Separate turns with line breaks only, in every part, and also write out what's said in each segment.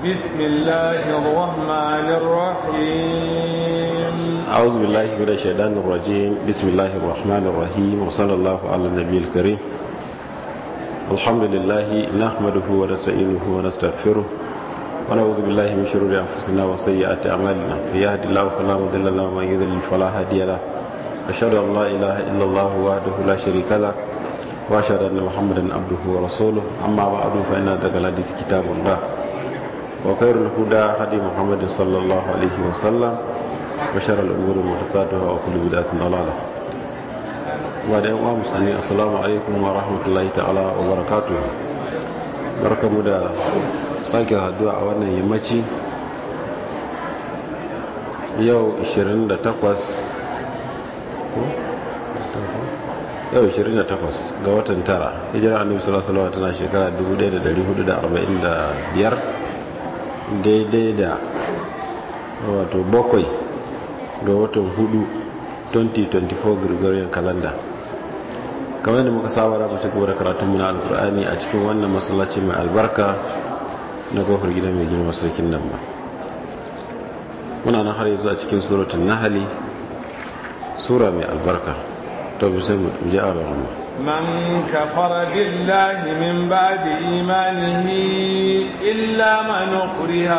بسم الله الرحمن الرحيم
أعوذ بالله من الشيطان الرجيم بسم الله الرحمن الرحيم وصلى الله على النبي الكريم الحمد لله نحمده ونستعينه ونستغفره ونعوذ بالله من شرور أنفسنا وسيئات أعمالنا يهد الله فلا مضل له ومن يضلل فلا هادي له أشهد أن لا إله إلا الله وحده لا شريك له وأشهد أن محمدا عبده ورسوله أما بعد فإن هذا الحديث كتاب الله وخير الهدى هدي محمد صلى الله عليه وسلم وشر الأمور محدثاتها وكل بدعة ضلالة وبعد أيها المسلمين السلام عليكم ورحمة الله تعالى وبركاته barkamu da sake haduwa a wannan yammaci yau 28 yau 28 ga watan tara hijira annabi sallallahu alaihi wasallam tana shekara 1445 daidai da wato bakwai ga watan hudu 2024 gregorian calendar kamar da muka saba da mace gaba da karatun muna alkur'ani a cikin wannan masallaci mai albarka na kofar gida mai girma sarkin nan ba muna nan har yanzu a cikin suratun nahali sura mai albarka to bisa mu ji a rarramu
من كفر بالله من بعد إيمانه إلا من أكره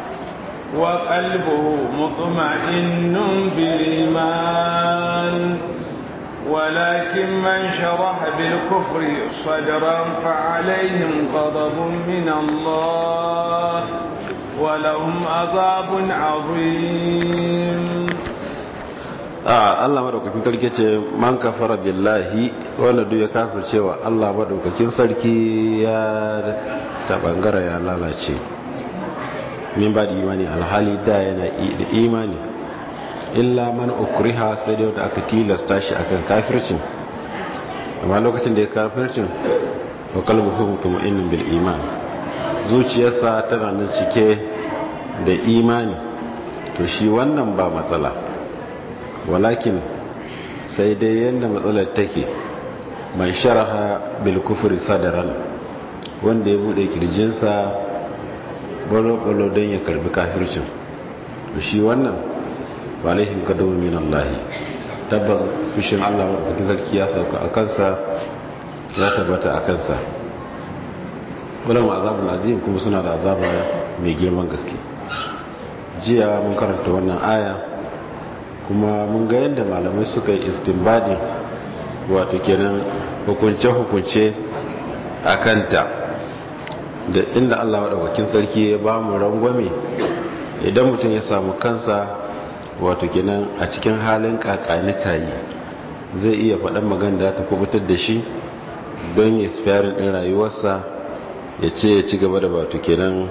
وقلبه مطمئن بالإيمان ولكن من شرح بالكفر صدرا فعليهم غضب من الله ولهم عذاب عظيم
Allah madaukakin sarki ce man kafara billahi wanda duk ya kafircewa Allah madaukakin sarki ya ta bangara ya lalace min ba da imani alhali da yana da imani illa man ukriha sai da wanda aka tilasta shi akan kafircin amma lokacin da ya kafircin wa qalbuhu mutma'innun bil iman zuciyarsa tana nan cike da imani to shi wannan ba matsala walakin sai dai yadda matsalar take man sharaha bil kufri sadaran wanda ya bude kirjinsa balo-balo don ya karbi kafircin to shi wannan ba laifin kadawa min Allah tabbas fushin Allah wadda sarki ya sauka a kansa ya tabbata a kansa wadda azabun azim kuma suna da azaba mai girman gaske jiya mun karanta wannan aya kuma mun ga yadda malamai suka yi istinbadi wato kenan hukunce-hukunce a kanta da inda Allah maɗaukakin sarki ya ba mu rangwame idan mutum ya samu kansa wato kenan a cikin halin kakanika yi zai iya faɗan magana da ta kubutar da shi don ya spiyarin ɗin rayuwarsa ya ce ya ci gaba da wato kenan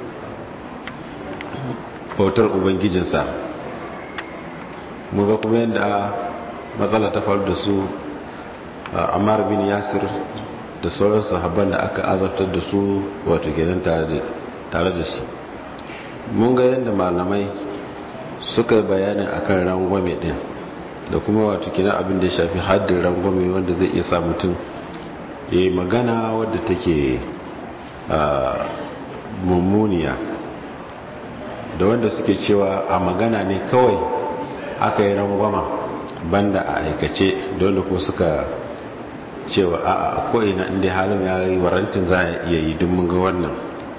bautar ubangijinsa muga kuma yadda matsala ta faru da su ammar bin yasir da sauran sahabban da aka azabtar da su wato kenan tare da su mun ga yadda malamai suka yi bayanin akan rangwame din da kuma wato kenan abin da ya shafi haddin rangwame wanda zai iya sa mutum ya yi magana wadda take mummuniya da wanda suke cewa a magana ne kawai aka yi rangwama banda a aikace dole ko suka cewa a ko'ina inda halin ya yi warantin za a iya yi don mun ga wannan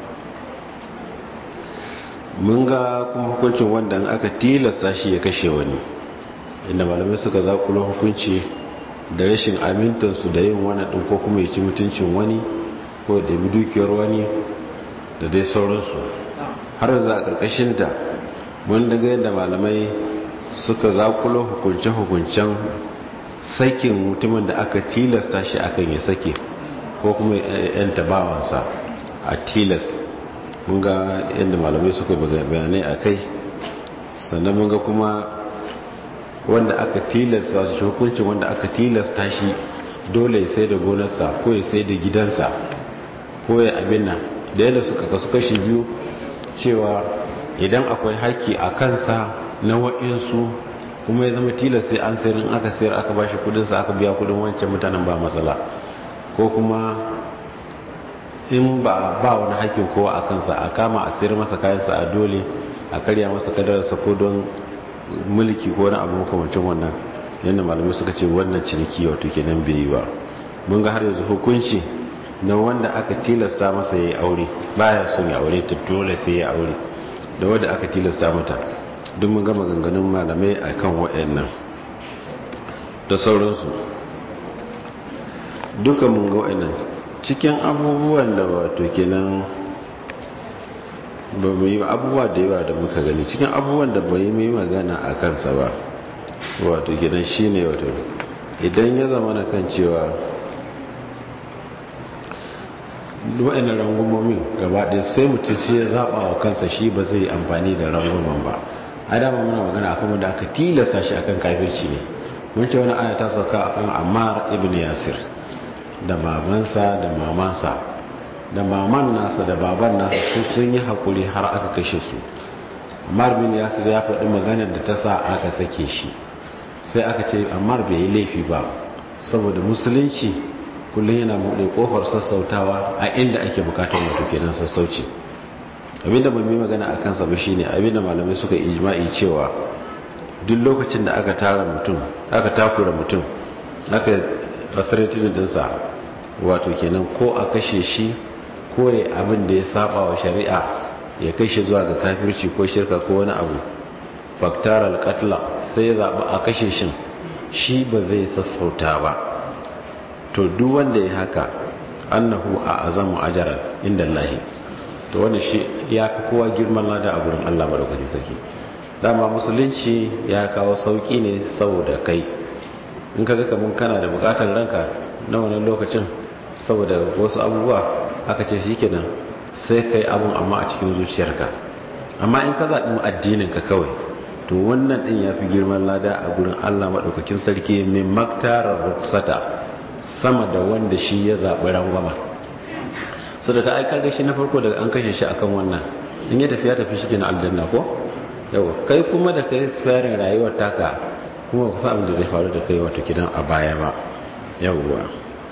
mun ga kuma hukuncin wanda aka tilasta shi ya kashe wani inda malamai suka zakulo hukunci da rashin amintansu da yin wani ɗin ko kuma ya ci mutuncin wani ko da bi dukiyar wani da dai sauransu har za a ƙarƙashinta mun daga yadda malamai suka zakulo hukunce-hukuncen sakin mutumin da aka tilasta shi akan ya sake ko kuma yan tabawansa a tilas mun ga yadda malamai suka bayanai a kai sannan mun ga kuma wanda aka tilasta shi hukuncin wanda aka tilasta shi dole ya sai da gonarsa ko ya sai da gidansa ko ya abin nan da yadda suka kasu kashi biyu cewa idan akwai haƙƙi a kansa na wa'insu kuma ya zama tilas sai an sayar in aka sayar aka bashi kudinsa aka biya kudin wancan mutanen ba matsala ko kuma in ba ba wani hakkin kowa a kansa a kama a sayar masa kayansa a dole a karya masa kadararsa ko don mulki ko wani abu makamancin wannan yadda malamai suka ce wannan ciniki wato kenan bai yi ba mun ga har yanzu hukunci na wanda aka tilasta masa ya yi aure baya son ya aure ta dole sai ya aure da wanda aka tilasta mata duk mun gama ganganun malamai a kan waɗannan da sauransu duka mun ga waɗannan cikin abubuwan da wato kenan ba mu yi abubuwa da yawa da muka gani cikin abubuwan da bai yi magana a kansa ba wato kenan shine wato idan ya zama na kan cewa wa'annan rangumomin gaba ɗaya sai mutum shi ya zaɓa wa kansa shi ba zai amfani da ranguman ba a dama muna magana akan wanda aka tilasta shi akan kafirci ne mun ce wani aya ta sauka akan ammar ibn yasir da babansa da mamansa da maman nasa da baban nasa su sun yi haƙuri har aka kashe su ammar bin yasir ya faɗi maganar da ta sa aka sake shi sai aka ce ammar bai yi laifi ba saboda musulunci kullum yana buɗe ƙofar sassautawa a inda ake bukatar wato kenan sassauci abinda ban yi magana a kansa ba shine abinda malamai suka ijma'i cewa duk lokacin da aka tara mutum aka takura mutum aka fasiratin dinsa wato kenan ko a kashe shi ko ya abin da ya saba wa shari'a ya kai shi zuwa ga kafirci ko shirka ko wani abu faktar alƙatla sai ya zaɓi a kashe shi shi ba zai sassauta ba to duk wanda ya haka annahu a azamu ajaran inda Allahi to wanda shi ya fi kowa girman lada a gurin Allah madaukakin sarki dama musulunci ya kawo sauki ne saboda kai in kaga kaman kana da bukatar ranka na wannan lokacin saboda wasu abubuwa aka ce shikenan sai kai abun amma a cikin zuciyarka amma in ka zaɓi addinin ka kawai to wannan din ya fi girman lada a gurin Allah madaukakin sarki mai maktarar ruksata sama da wanda shi ya zaɓi rangwama so da ka aika gashi na farko daga an kashe shi akan wannan in ya tafi ya tafi shi na aljanna ko yau kai kuma da kai sparing rayuwar taka kuma kusa abin da zai faru da kai wato kidan a baya ba yawwa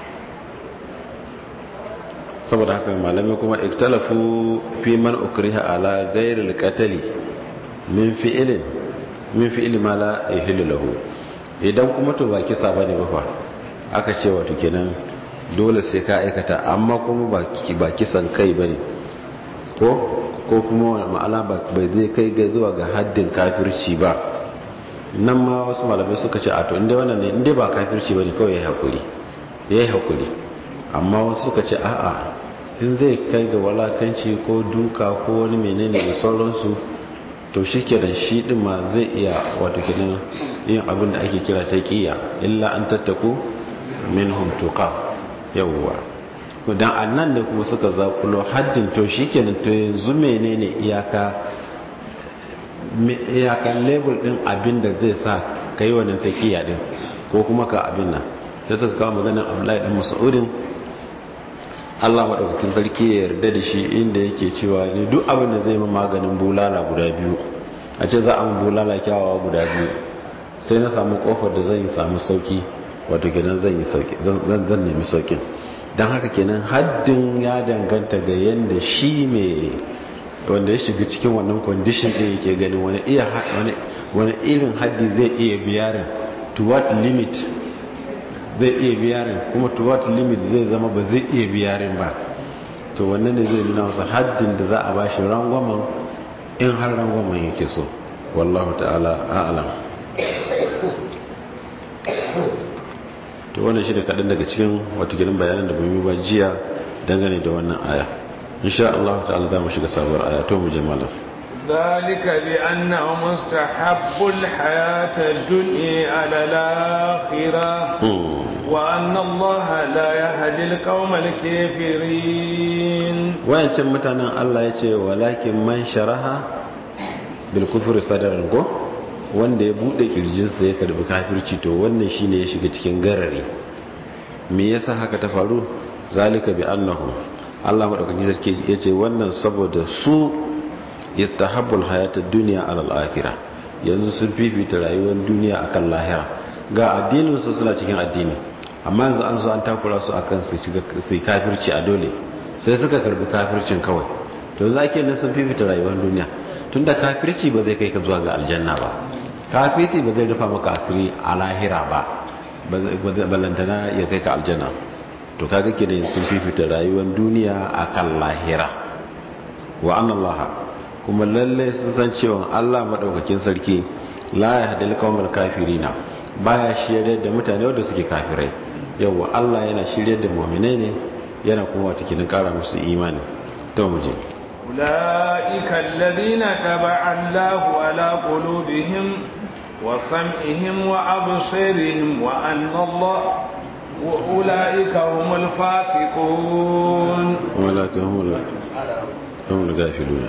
saboda haka malamai kuma iktalafu fi man ukriha ala ghairil qatali min fi'lin min fi'li ma la yahillu lahu idan kuma to ba kisa bane ba fa aka ce wato kenan dole sai ka aikata amma kuma ba kisan kai bane ko ko kuma ma'ala bai zai kai ga zuwa ga haddin kafirci ba nan ma wasu malamai suka ce a to inda wannan ne inda ba kafirci bane kawai yayi hakuri yayi hakuri amma wasu suka ce a'a in zai kai ga walakanci ko duka ko wani menene da sauransu to shi ke da shi din ma zai iya wato kenan yin abin da ake kira ta kiya illa an tattaku minhum tuqa yawwa dan annan ne kuma suka zakulo haddin to shikenan to yanzu menene iyaka iyakan label din abin da zai sa kai wannan taqiya din ko kuma ka abin nan sai suka kawo maganar Abdullahi dan Mas'udin Allah madaukakin sarki ya yarda da shi inda yake cewa ne duk abin da zai ma maganin bulala guda biyu a ce za a mu bulala kyawawa guda biyu sai na samu kofar da zan yi samu sauki wato kenan zan yi sauki zan nemi saukin don haka kenan haddin ya danganta ga yadda shi mai wanda ya shiga cikin wannan condition din yake ganin wani iya wani irin haddi zai iya biyarin to what limit zai iya biyarin kuma to what limit zai zama ba zai iya biyarin ba to wannan ne zai nuna masa haddin da za a bashi rangwamen in har rangwamen yake so wallahu ta'ala a'lam to wannan shi da kaɗan daga cikin wato gidan bayanan da yi ba jiya dangane da wannan aya insha Allah ta'ala za mu shiga sabuwar aya to mu je malam
ذلك بأنه مستحب الحياة الدنيا على الآخرة وأن الله لا يهدي القوم الكافرين
وين كم متانا الله يتي ولكن من شرها بالكفر صدرا wanda ya bude kirjinsa ya karbi kafirci to wannan shine ya shiga cikin garari me yasa haka ta faru zalika bi annahu Allah madaukakin sarki yace wannan saboda su yastahabbul hayatad dunya ala al-akhirah yanzu sun fifita rayuwar duniya akan lahira ga addinin su suna cikin addini amma yanzu an zo an takura su akan su shiga su kafirci a dole sai suka karbi kafircin kawai to za ke nan sun fifita rayuwar duniya tunda kafirci ba zai kai ka zuwa ga aljanna ba kafirci ba zai rufa maka asiri a lahira ba balantana ya kai ka aljanna to kaga kenan sun fifita rayuwar duniya akan lahira wa annallaha kuma lalle sun san cewa Allah madaukakin sarki la yahdil qawmal kafirina baya shirye da mutane wanda suke kafirai yawa Allah yana shirye da mu'minai ne yana kuma wata kinin kara musu imani to mu je
ulaika alladhina taba'a Allahu ala qulubihim wa sam'ihim wa absarihim wa anna Allah wa ulaika humul fasiqun
ulaika humul humul gafiluna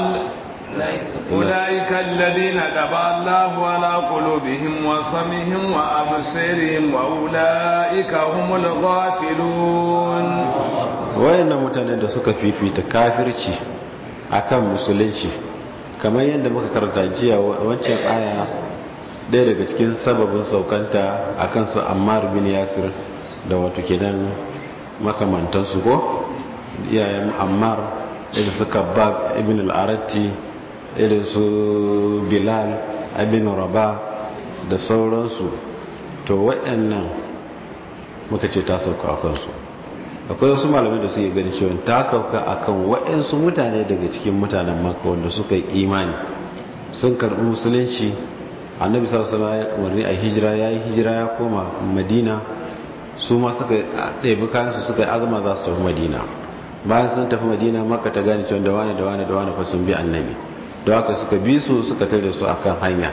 أولئك الذين دبى الله على قلوبهم وصمهم وأبصارهم وأولئك هم الغافلون
wayannan mutanen da suka fifita kafirci akan musulunci kamar yadda muka karanta jiya wancan aya ɗaya daga cikin sababin saukanta akan su Ammar bin Yasir da wato kenan makamantansu ko iyayen Ammar da suka bab ibn al-Aratti irin su bilal abin raba da sauransu to waɗannan muka ce ta sauka a kansu akwai wasu malamai da suke gani cewa ta sauka a kan waɗansu mutane daga cikin mutanen maka wanda suka yi imani sun karɓi musulunci annabi sarasala ya umarni a hijira ya yi hijira ya koma madina su ma suka ɗebi kayansu suka yi azama za su tafi madina bayan sun tafi madina maka ta gane cewa da wane da wane da wane fa sun bi annabi da haka suka bi su suka tare su akan hanya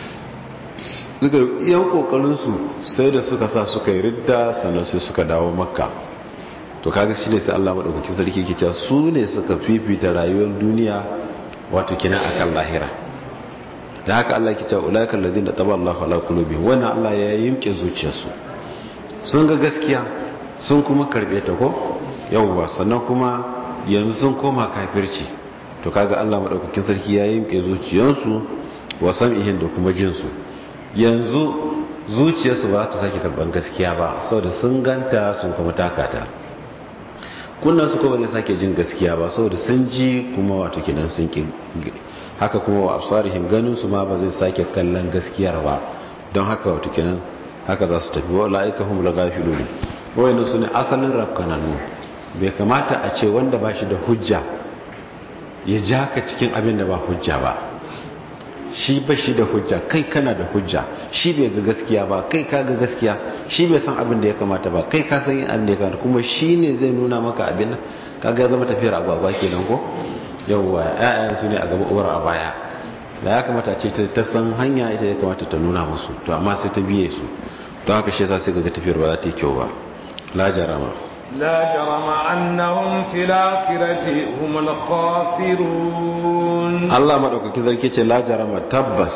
suka yan kokarinsu sai da suka sa suka yi ridda sannan sai suka dawo makka to kaga shine sai Allah madaukakin sarki yake cewa su ne suka fifita rayuwar duniya wato kina akan lahira da haka Allah yake cewa ulaika alladhina taballahu ala qulubihim wannan Allah ya yimke zuciyarsu sun ga gaskiya sun kuma karbe ta ko yawwa sannan kuma yanzu sun koma kafirci to kaga Allah madaukakin sarki ya yimke zuciyansu wa sam'ihin da kuma jinsu yanzu zuciyarsu ba ta sake karban gaskiya ba saboda sun ganta sun kuma takata kunnan su kuma zai sake jin gaskiya ba saboda sun ji kuma wato kidan sun ki haka kuma wa absarihim ganin su ma ba zai sake kallon gaskiyar ba don haka wato kidan haka za su tafi wa la'ika hum lagafilun wayannan su ne asalin rakkananu bai kamata a ce wanda ba shi da hujja ya ja ka cikin abin da ba hujja ba shi ba shi da hujja kai kana da hujja shi bai ga gaskiya ba kai ka ga gaskiya shi bai san abin da ya kamata ba kai ka san abin da ya kamata kuma shi ne zai nuna maka abin kaga ya zama tafiyar agwagwa kenan ko yawwa ƴaƴan su ne a gaba uwar a baya da ya kamata ce ta san hanya ita ya kamata ta nuna musu to amma sai ta biye su don haka shi yasa sai ga tafiyar ba za ta yi kyau ba la jarama
لا جرم أنهم في الآخرة هم الخاسرون
Allah maɗaukakin zarki ce la jarama tabbas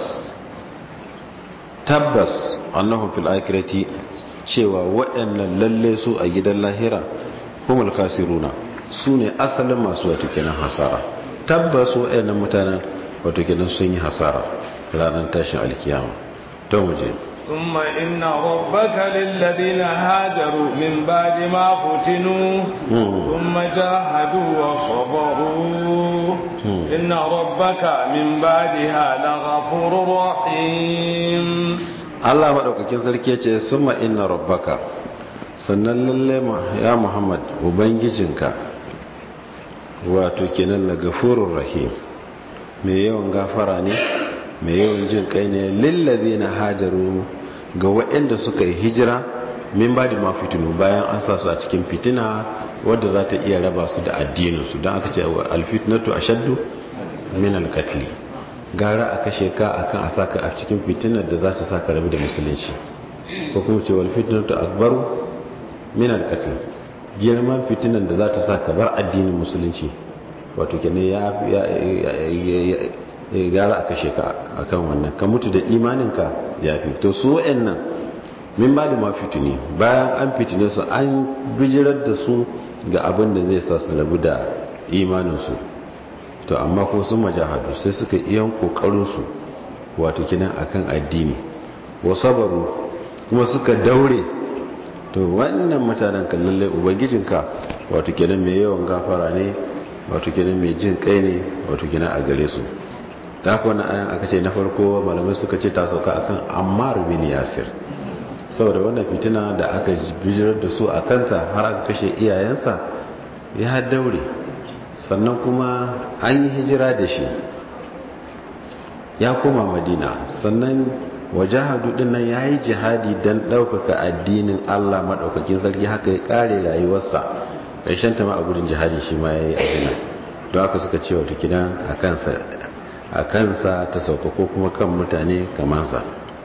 tabbas annahum fil akhirati cewa waɗannan lalle su a gidan lahira humul kasiruna su ne asalin masu wato kenan hasara tabbas waɗannan mutanen wato kenan sun yi hasara ranar tashin alkiyama to mu je
ثم إن ربك للذين هاجروا من بعد ما فتنوا ثم جاهدوا وصبروا إن ربك من بعدها لغفور رحيم
Allah maɗaukakin sarki ce summa inna rabbaka sannan lalle ya Muhammad ubangijinka wato kenan la gafurur rahim mai yawan gafara ne mai yawan jin kai ne lillazina hajaru ga waɗanda suka yi hijira min ba da mafitinu bayan an sa su a cikin fitina wadda za ta iya raba su da addininsu don aka ce alfitnatu a shaddu min alkatli gara a kashe ka akan a saka a cikin fitinar da za ta saka rabu da musulunci ko kuma ce walfitnatu akbaru min alkatli girman fitinar da za ta saka bar addinin musulunci wato kenan ya gara a kashe ka akan wannan ka mutu da imaninka ya fi to su wa'annan min ba da mafitini bayan an fitine su an bijirar da su ga abin da zai sa su rabu da imaninsu to amma ko sun majahadu sai suka iyan kokarinsu wato kinan akan addini wa sabaru kuma suka daure to wannan mutanen kan lallai ubangijinka wato kenan mai yawan gafara ne wato kenan mai jin kai ne wato kenan a gare su ta haka wannan ayan aka ce na farko malamai suka ce ta sauka akan ammar bin yasir saboda wannan fitina da aka bijirar da su a kanta har aka kashe iyayensa ya daure sannan kuma an yi hijira da shi ya koma madina sannan wajahadu din nan ya yi jihadi don ɗaukaka addinin allah maɗaukakin sarki haka ya ƙare rayuwarsa ƙarshen ta ma a gudun jihadi shi ma ya yi abin don haka suka ce wata kidan a kansa ta sauka ko kuma kan mutane kamansa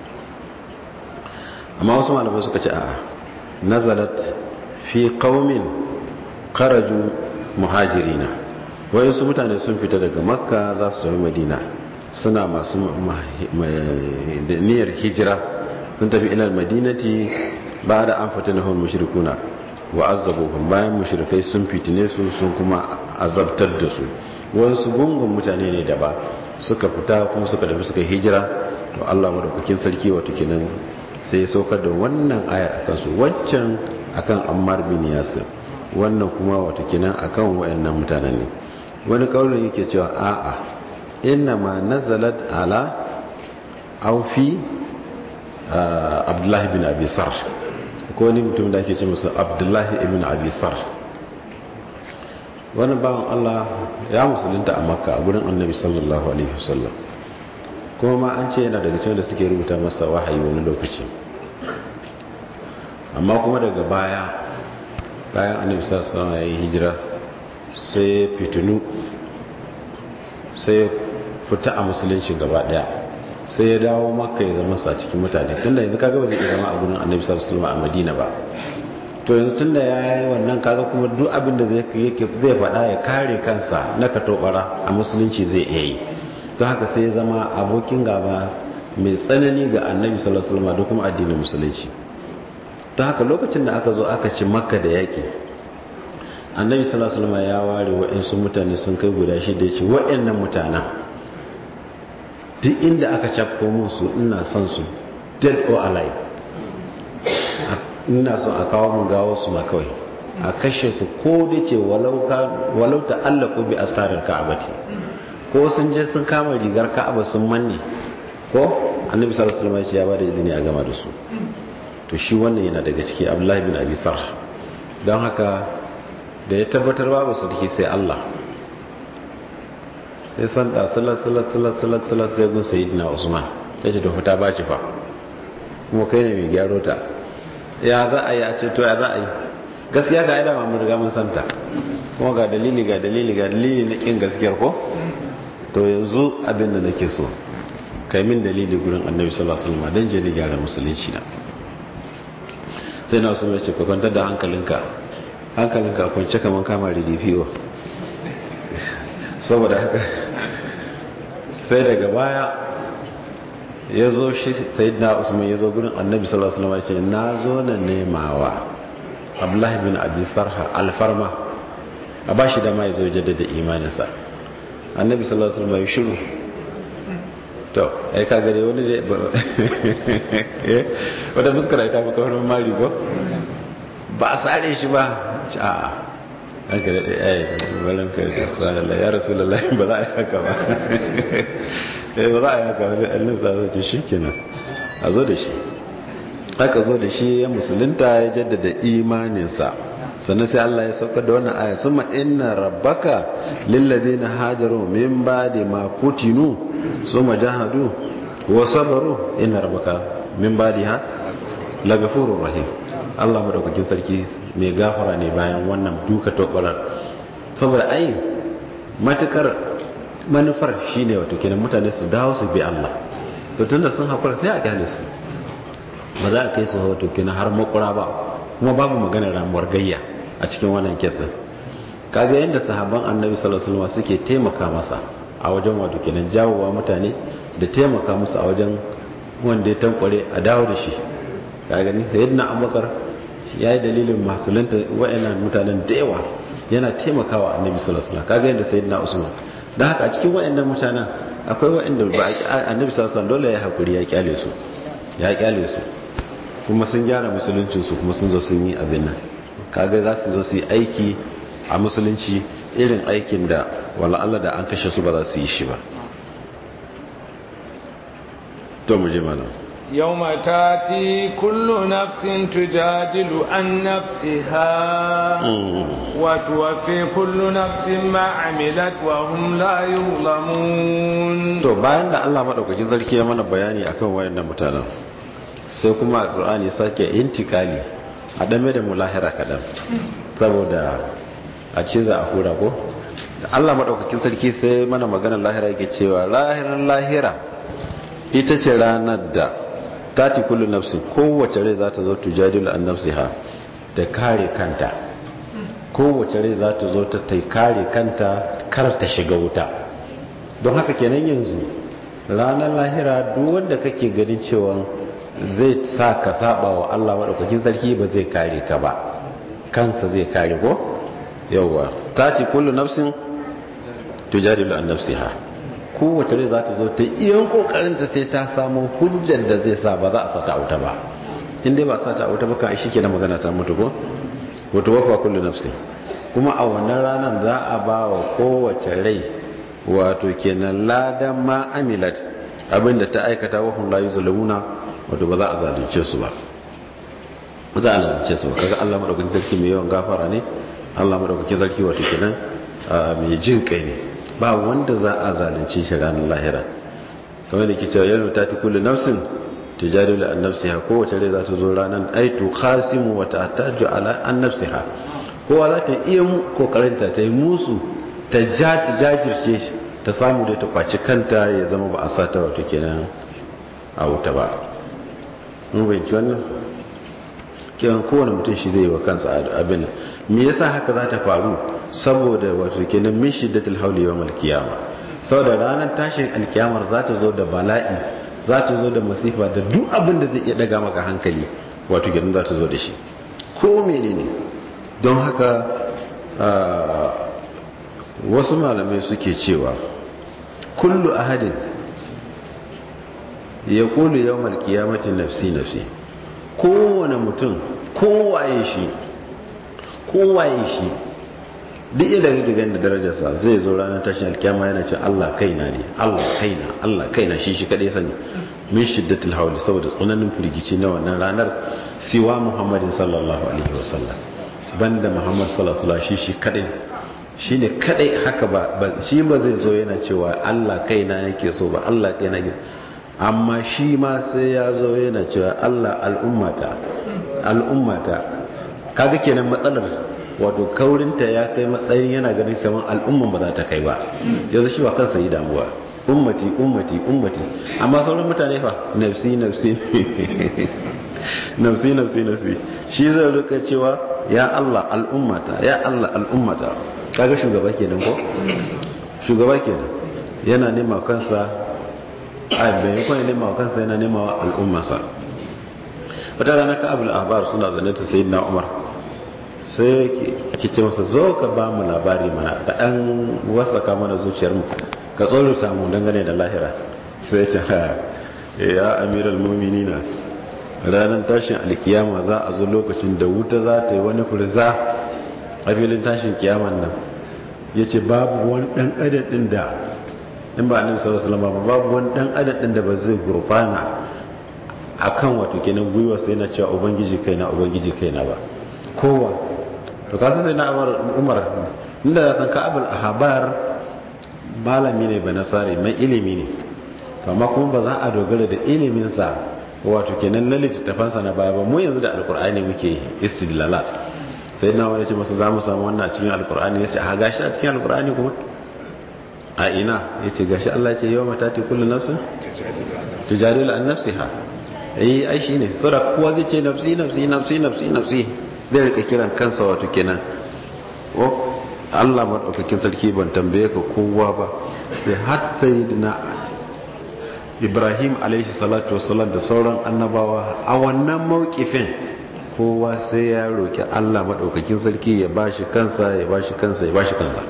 amma wasu malamai suka ce a nazalat fi qaumin kharaju muhajirina wayansu mutane sun fita daga makka za su tafi madina suna masu niyyar hijira sun tafi ilal madinati ba da an fata na mushrikuna wa azabuhum bayan mushrikai sun fitine su sun kuma azabtar da su wasu gungun mutane ne da ba suka fita kuma suka tafi suka hijira to Allah madaukakin sarki wato kenan sai ya saukar da wannan ayar akan su waccan akan Ammar bin Yasir wannan kuma wato kenan akan wayannan mutanen ne wani kaulin yake cewa a'a inna ma nazalat ala aw fi Abdullah bin Abi Sarh ko wani mutum da ake ce masa Abdullah ibn Abi Sarh wani bawan Allah ya musulunta a Makka a gurin Annabi sallallahu alaihi wasallam kuma ma an ce yana daga cikin da suke rubuta masa wahayi wani lokaci amma kuma daga baya bayan annabi sallallahu alaihi ya yi hijira sai ya fitinu sai ya fita a musulunci gaba daya sai ya dawo makka ya zama sa cikin mutane tunda yanzu kaga ba zai iya zama a gurin annabi sallallahu alaihi a madina ba to yanzu tunda ya yi wannan kaga kuma duk abin da zai zai faɗa ya kare kansa na katobara a musulunci zai iya yi don haka sai ya zama abokin gaba mai tsanani ga annabi sallallahu alaihi wasallam da kuma addinin musulunci don haka lokacin da aka zo aka ci makka da yaƙi annabi sallallahu alaihi wasallam ya ware wa'insu mutane sun kai guda shida ya ce wa'annan mutanen duk inda aka cafko musu ina son su dead or alive ina son a kawo mun gawo su ma kawai a kashe su ko da ce walau ta allaku bi astarar ka'abati ko sun je sun kama rigar ka'aba sun manne ko annabi sallallahu alaihi wasallam ya bada izini a gama da su to shi wannan yana daga ciki abdullahi bin abi sarh don haka da ya tabbatar babu sarki sai Allah sai san da salat salat salat salat salat sai gun sayyidina usman yace to fita baci fa kuma kai ne mai gyaro ta ya za a yi a ce to ya za a yi gaskiya ga aida mun riga mun santa kuma ga dalili ga dalili ga dalili na kin gaskiyar ko to yanzu abin da nake so kai min dalili gurin annabi sallallahu alaihi wasallam dan je ni gyara musulunci na sai na usman ya ce ka kwantar da hankalinka hankalinka kwance kaman kama ridifiwa saboda haka sai daga baya ya zo shi sayyidina usman ya zo gurin annabi sallallahu alaihi wasallam ya ce na zo na nemawa abdullahi bin abi sarha alfarma a bashi da ma ya zo jaddada imaninsa annabi sallallahu alaihi wasallam ya shiru to ai ka gare wani da wadda fuskar ta fi kawar mari ko ba a sare shi ba a an ka daɗe ai balan ka da tsanallah ya rasu lallai ba za a yi haka ba ba za a yi haka wani allin sa zai ce shi kenan a zo da shi aka zo da shi ya musulunta ya jaddada imaninsa sannan sai Allah ya saukar da wannan aya summa inna rabbaka lilladheena hajaru min ba'di ma kutinu summa jahadu wa sabaru inna rabbaka min ba'diha lagafurur rahim Allah madaukakin sarki mai gafara ne bayan wannan duka tobarar saboda ai matukar manufar shine wato kenan mutane su dawo su bi Allah to tunda sun hakura sai a kyale su ba za a kai su wato kenan har makura ba kuma babu maganar ramuwar gayya a cikin wannan kesin kaga yadda sahabban annabi sallallahu alaihi wasallam suke taimaka masa a wajen wato kenan jawowa mutane da taimaka musu a wajen wanda ya tankware a dawo da shi kaga ni sayyidina abubakar ya yi dalilin masulunta wa'annan mutanen da yawa yana taimakawa annabi sallallahu alaihi wasallam kaga yadda sayyidina usman dan haka a cikin wa'annan mutanen akwai wa'anda ba annabi sallallahu alaihi wasallam dole ya hakuri ya kyale su ya kyale su kuma sun gyara musuluncin su kuma sun zo sun yi abin nan kaga za su zo su yi aiki a musulunci irin aikin da wala Allah da an kashe su ba za su yi shi ba to mu je mana
يوم تاتي كل نفس تجادل عن نفسها وتوفي كل نفس ما عملت وهم لا يظلمون
to bayan da Allah madaukakin sarki ya mana bayani akan wayannan mutanen sai kuma alqur'ani sake intikali a dame da mulahira kadan saboda a ce za a hura ko Allah madaukakin sarki sai mana magana lahira yake cewa lahiran lahira ita ce ranar da tati kullu nafsin kowace rai za ta zo tujadilu an nafsiha ta kare kanta kowace rai za ta zo ta kare kanta kar ta shiga wuta don haka kenan yanzu ranar lahira duk wanda kake ganin cewa zai sa ka saba wa Allah madaukakin sarki ba zai kare ka ba kansa zai kare ko yawwa tati kullu nafsin tujadilu an nafsiha kowace rai za ta zo ta iyan kokarinta sai ta samu hujjar da zai sa ba za a sata wuta ba in dai ba a sata wuta ba kan shi ke na magana ta mutu ko wato wafa kullu nafsi kuma a wannan ranar za a ba wa kowace rai wato kenan ladan ma amilat abinda ta aikata wa hum la yuzlamuna wato ba za a zalunce su ba ba za a zalunce su ba kaga Allah madaukakin sarki mai yawan gafara ne Allah madaukakin sarki wato kenan mai jin kai ne ba wanda za a zalunce shi ranar lahira kamar da ke cewa yau ta fi kullu nafsin tijadilu an nafsiha kowace rai za ta zo ranar aitu khasimu wa ta'taju ala an nafsiha kowa za ta iya kokarinta ta yi musu ta ja ta jajirce shi ta samu da ta kwaci kanta ya zama ba a sa ta wato kenan a wuta ba mun bayanci wannan kenan kowane mutum shi zai yi wa kansa abin me yasa haka za ta faru saboda wato kenan min shiddatul hawli yawm al-qiyama saboda ranar tashin alkiyamar za ta zo da bala'i za ta zo da masifa da duk abin da zai iya daga maka hankali wato kenan za ta zo da shi ko menene don haka wasu malamai suke cewa kullu ahadin ya kulu yawm al-qiyamati nafsi nafsi kowane mutum kowaye shi kowaye shi duk inda kake ganin da darajarsa zai zo ranar tashin alkiyama yana ce Allah kaina ne Allah kaina Allah kaina shi shi kadai sani min shiddatul hawli saboda tsananin firgici na wannan ranar siwa Muhammadin sallallahu alaihi wasallam banda Muhammad sallallahu alaihi wasallam shi shi kadai shine kadai haka ba shi ba zai zo yana cewa Allah kaina yake so ba Allah kaina yake amma shi ma sai ya zo yana cewa Allah al'ummata al'ummata kaga kenan matsalar wato kaurinta ya kai matsayin yana ganin kamar al'umman ba za ta kai ba yanzu shi ba kansa yi damuwa ummati ummati ummati amma sauran mutane fa nafsi nafsi nafsi nafsi nafsi shi zai rika cewa ya Allah al'ummata ya Allah al'ummata kaga shugaba kenan ko shugaba kenan yana nema kansa a bayan kwanan nema kansa yana nema al'ummarsa wata rana ka abu ahbar suna zane ta sayyidina umar sai ki ce masa zo ka ba mu labari mana ka dan wasaka mana zuciyar mu ka tsorata mu dangane da lahira sai ce ha ya amiral mu'minina ranar tashin alkiyama za a zo lokacin da wuta za ta yi wani furza a filin tashin kiyaman nan ya ce babu wani dan adam din da in ba annabi sallallahu alaihi wasallam babu wani dan adam din da ba zai gurfana akan wato kenan gwiwa sai na cewa ubangiji kaina ubangiji kaina ba kowa to kasan sai na umar inda ya san ka'abul ahbar malami ne ba nasari mai ilimi ne amma kuma ba za a dogara da iliminsa wato kenan na littattafansa na baya ba mu yanzu da alkur'ani muke istidlalat sai na wani ce masu za mu samu wannan a cikin alkur'ani ya ce a gashi a cikin alkur'ani kuma a ina ya ce gashi allah ce yau matati kullum nafsin tujadilu an nafsiha eh ai shine saboda kowa zai ce nafsi nafsi nafsi nafsi nafsi zai rika kiran kansa wato kenan o Allah madaukakin sarki ban tambaye ka kowa ba sai hatta yidina Ibrahim alaihi salatu wassalam da sauran annabawa a wannan mawkifin kowa sai ya roki Allah madaukakin sarki ya bashi kansa ya bashi kansa ya bashi kansa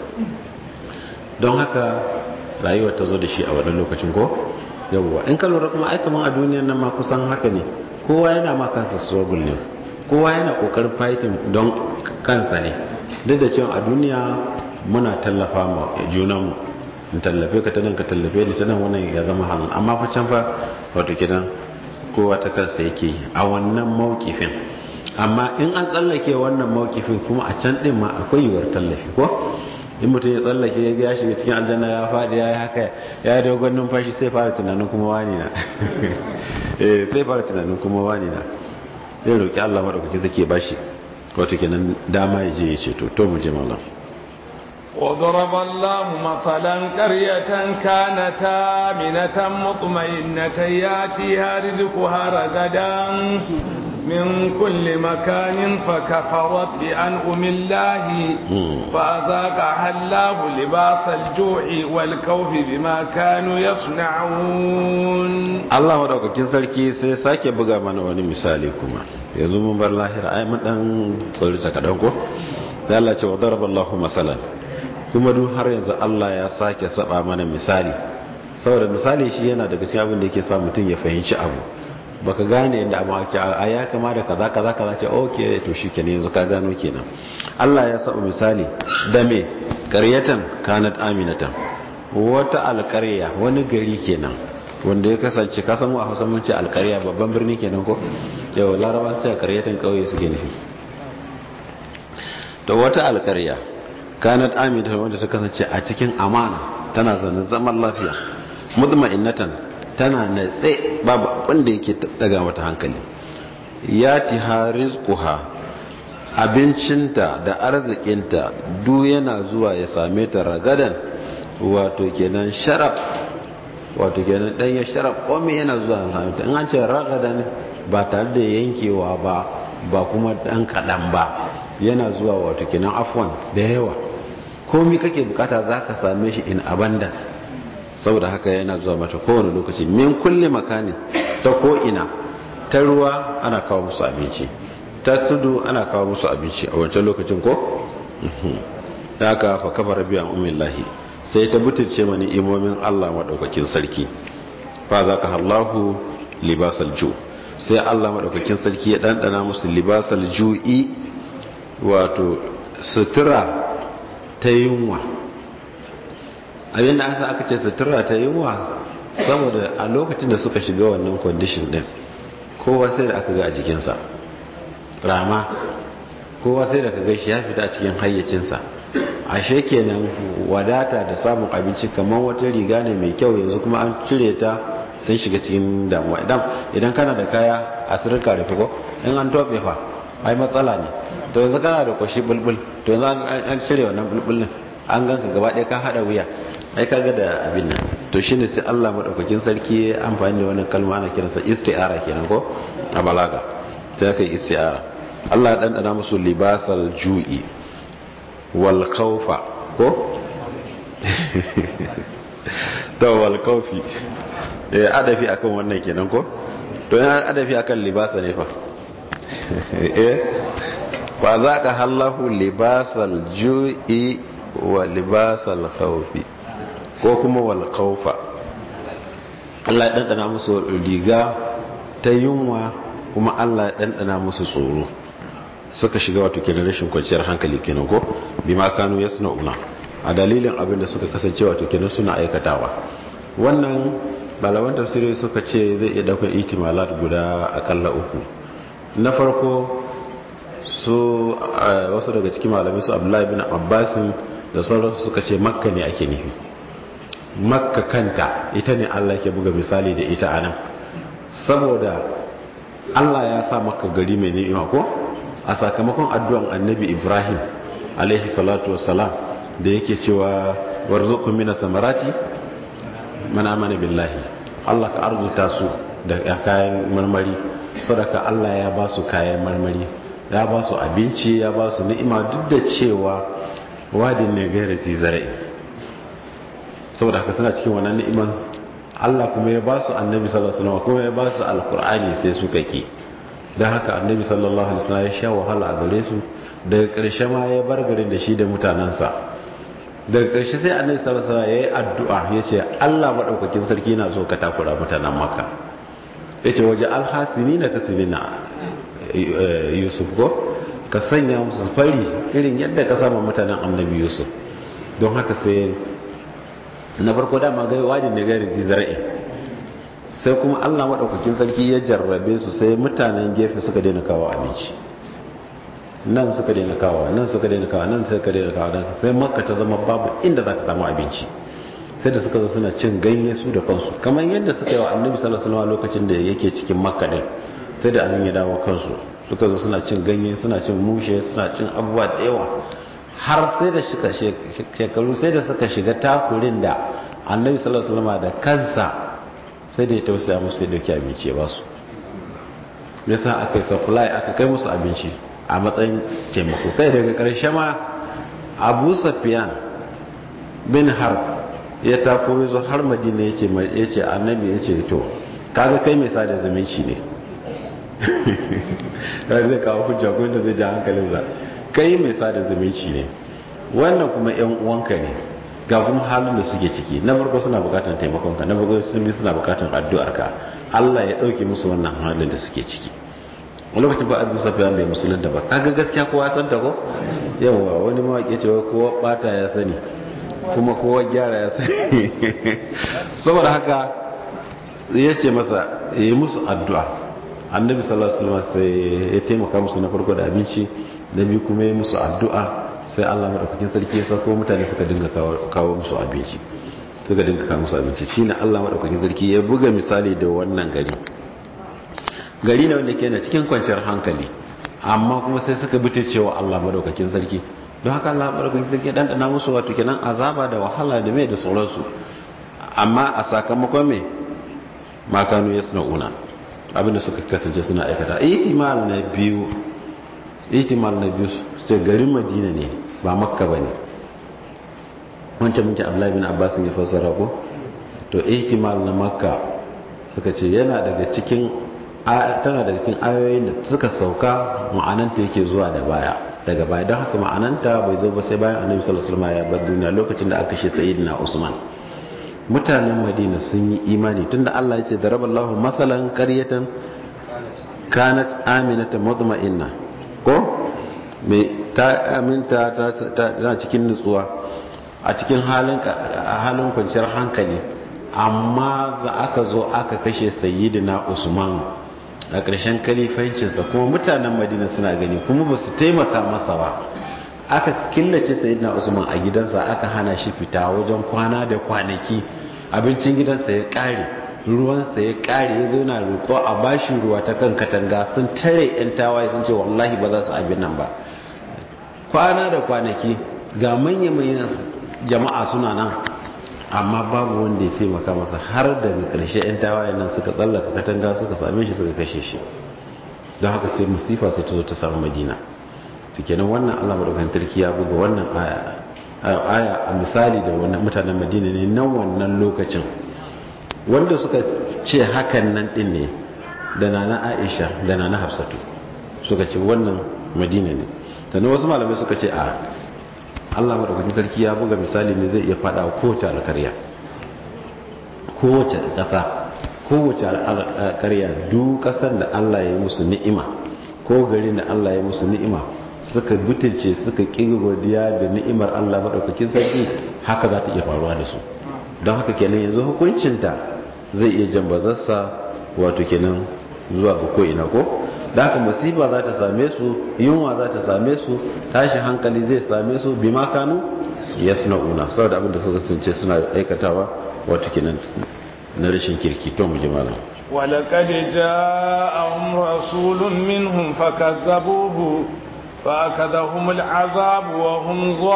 don haka rayuwar ta zo da shi a wannan lokacin ko yawwa in ka lura kuma ai kaman a duniyar nan ma kusan haka ne kowa yana ma kansa struggle ne kowa yana kokarin fighting don kansa ne duk da cewa a duniya muna tallafa ma junanmu in tallafe ka ta nan ka tallafe ni ta nan wannan ya zama hannu amma fa can fa wato kidan kowa ta kansa yake a wannan mawkifin amma in an tsallake wannan mawkifin kuma a can din ma akwai yiwuwar tallafi ko in mutum ya tsallake ya ya shiga cikin aljanna ya faɗi ya yi haka ya yi dogon numfashi sai fara tunanin kuma wani na eh sai fara tunanin kuma wani na zai roƙi Allah maɗaukaki zake bashi wato kenan dama ya je ya ce to to mu je mallam
وضرب الله مثلا قرية كانت آمنة مطمئنة ياتيها رزقها رغدا من كل مكان فكفرت بأنعم الله فأذاقها الله لباس الجوع والكوف بما كانوا يصنعون
Allah madaukakin sarki sai sake buga mana wani misali kuma yanzu mun bar lahira ai mun dan tsori ta kadan ko sai Allah ce wa daraballahu masalan kuma duk har yanzu Allah ya sake saba mana misali saboda misali shi yana daga cikin abin da yake sa mutum ya fahimci abu baka gane yadda abu ake a ya kama da kaza kaza kaza ce okay to shikenan yanzu ka gano kenan Allah ya saba misali da me qaryatan kanat aminatan wata alƙarya wani gari kenan wanda ya kasance ka samu a Hausa mun ce alƙarya babban birni kenan ko yau laraba sai qaryatan kauye suke nufi to wata alƙarya kanat aminatan wanda ta kasance a cikin amana tana zanen zaman lafiya mutma'innatan tana natse babu abin da yake daga mata hankali ya tiha rizquha abincinta da arzikinta duk yana zuwa ya same ta ragadan wato kenan sharaf wato kenan dan ya sharaf komai yana zuwa ya same ta in an ce ragadan ba tare da yankewa ba ba kuma dan kadan ba yana zuwa wato kenan afwan da yawa komai kake bukata zaka same shi in abundance saboda haka yana zuwa mata kowane lokaci min kulle makani ta ko'ina ta ruwa ana kawo musu abinci ta tudu ana kawo musu abinci a wancan lokacin ko? da aka fa kafa rabiyan umin lahi sai ta butulce mani imomin allah maɗaukakin sarki fa za ka hallahu libasal ju sai allah maɗaukakin sarki ya ɗanɗana musu libasal ju'i wato sutura ta yunwa abinda aka aka ce sutura ta yunwa saboda a lokacin da suka shiga wannan kwandishin din kowa sai da aka ga a jikinsa rama kowa sai da ka ga shi ya fita a cikin hayyacinsa ashe kenan wadata da samun abinci kamar wata riga ne mai kyau yanzu kuma an cire ta sun shiga cikin damuwa idan kana da kaya a sirka da ko in an tofe fa ai matsala ne to yanzu kana da kwashi bulbul to yanzu an cire wannan bulbulin an ganka gaba ɗaya ka haɗa wuya ai kaga da abin nan to shine sai Allah madaukakin sarki ya amfani da wannan kalma ana kiransa isti'ara kenan ko a balaga sai aka yi isti'ara Allah ya dandana musu libasal ju'i wal khawfa ko to wal khawfi eh adafi akan wannan kenan ko to yana adafi akan libasa ne fa eh fa zaka hallahu libasal ju'i wa libasal khawfi ko kuma wal khawfa Allah ya dandana musu riga ta yunwa kuma Allah ya dandana musu tsoro suka shiga wato kenan rashin kwanciyar hankali kenan ko bima kanu yasna'una a dalilin abin da suka kasance wato kenan suna aikatawa wannan malaman tafsiri suka ce zai iya daukar ihtimalat guda akalla uku na farko su wasu daga cikin malamai su Abdullahi bin Abbasin da sauransu suka ce makka ne ake nufi makka kanta ita ne Allah ke buga misali da ita anan saboda Allah ya sa makka gari mai ni'ima ko a sakamakon addu'an annabi Ibrahim alaihi salatu wassalam da yake cewa warzuqu minas samarati man amana billahi Allah ka arzuta su da kayan marmari saboda Allah ya ba su kayan marmari ya ba su abinci ya ba su ni'ima duk da cewa wadin ne gaira si zara'i saboda haka suna cikin wannan ni'iman Allah kuma ya ba su annabi sallallahu alaihi wasallam kuma ya ba su alqur'ani sai suka ki dan haka annabi sallallahu alaihi wasallam ya sha wahala a gare su daga ƙarshe ma ya bar garin da shi da mutanansa daga ƙarshe sai annabi sallallahu alaihi wasallam ya yi addu'a ya ce Allah madaukakin sarki na so ka takura mutanen makka yace waje alhasini na kasinina yusuf ko ka sanya musu fari irin yadda ka sama mutanen annabi yusuf don haka sai na farko dama gai wajin da gari zara'i sai kuma allah maɗaukakin sarki ya jarrabe su sai mutanen gefe suka daina kawo abinci nan suka daina kawo nan suka daina kawo nan suka daina kawo nan sai makka ta zama babu inda za ka samu abinci sai da suka zo suna cin ganye su da kansu kamar yadda suka yi wa annabi sallallahu alaihi wasallam lokacin da yake cikin makka din sai da abin ya dawo kansu suka zo suna cin ganye suna cin mushe suna cin abubuwa da yawa har sai da suka shekaru sai da suka shiga takurin da annabi sallallahu alaihi wasallam da kansa sai da ya tausaya musu ya dauki abinci ya basu yasa aka yi supply aka kai musu abinci a matsayin taimako kai daga karshe ma abu safiyan bin harb ya tako zo har madina ya ce annabi ya ce to kaga kai mai sada zumunci ne zai kawo hujja ko da zai ja hankalin za kai mai sada zumunci ne wannan kuma yan uwanka ne ga kuma halin da suke ciki na farko suna bukatar taimakonka na farko sun bi suna bukatar addu'arka Allah ya dauke musu wannan halin da suke ciki a lokacin ba abu safiya mai musulunta ba kaga gaskiya kowa san ta ko yawa wani mawaƙi cewa kowa bata ya sani kuma kowa gyara ya sani saboda haka ya ce masa ya yi musu addu'a annabi sallallahu alaihi wasallam sai ya taimaka musu na farko da abinci da biyu kuma ya musu addu'a sai Allah madaukakin sarki ya sako mutane suka dinga kawo musu abinci suka dinga kawo musu abinci shine Allah madaukakin sarki ya buga misali da wannan gari gari ne wanda ke na cikin kwanciyar hankali amma kuma sai suka bi cewa Allah madaukakin sarki don haka Allah madaukakin sarki dan dana musu wato kenan azaba da wahala da mai da sauransu amma a sakamakon me makanu yasna'una abinda suka kasance suna aikata ihtimal na biyu ihtimal na biyu ce garin madina ne ba makka ba ne wancan minci abdullahi bin abbas ya fassara ko to ihtimal na makka suka ce yana daga cikin tana daga cikin ayoyin da suka sauka ma'ananta yake zuwa da baya daga baya don haka ma'ananta bai zo ba sai bayan annabi sallallahu alaihi wasallam ya bar duniya lokacin da aka shi sayyidina usman mutanen madina sun yi imani tunda Allah ya ce daraballahu mathalan qaryatan kanat aminatan mutma'inna ko me ta aminta ta cikin nutsuwa a cikin halin halin kwanciyar hankali amma za aka zo aka kashe sayyidina usman a ƙarshen kalifancinsa kuma mutanen madina suna gani kuma ba su taimaka masa ba aka killace sayyidina usman a gidansa aka hana shi fita wajen kwana da kwanaki abincin gidansa ya ƙare ruwansa ya ƙare ya zo na roƙo a bashi ruwa ta kan katanga sun tare 'yan tawaye sun ce wallahi ba za su abin nan ba kwana da kwanaki ga manya-manyan jama'a suna nan amma babu wanda ya taimaka masa har daga ƙarshe 'yan tawaye nan suka tsallaka katanga suka same shi suka kashe shi don haka sai musifa sai ta zo ta samu madina to kenan wannan allah madaukan tarki ya buga wannan aya a misali da wannan mutanen madina ne na wannan lokacin wanda suka ce hakan nan din ne da nana aisha da nana hafsatu suka ce wannan madina ne sannan wasu malamai suka ce a allah maɗaukakin sarki ya buga misali ne zai iya faɗa wa kowace alkarya kowace ƙasa kowace alkarya duk ƙasar da allah ya yi musu ni'ima ko garin da allah ya musu ni'ima suka butulce suka ƙi godiya da ni'imar allah maɗaukakin sarki haka za ta iya faruwa da su don haka kenan yanzu hukuncinta zai iya jambazarsa wato kenan zuwa ga ko'ina ko da haka musiba za ta same su yunwa za ta same su tashin hankali zai same su bi makanu ya suna una saboda abin da suka tsince suna aikatawa wato kenan na rashin kirki to mu ji malam
ولقد جاءهم رسول منهم فكذبوه فأخذهم العذاب وهم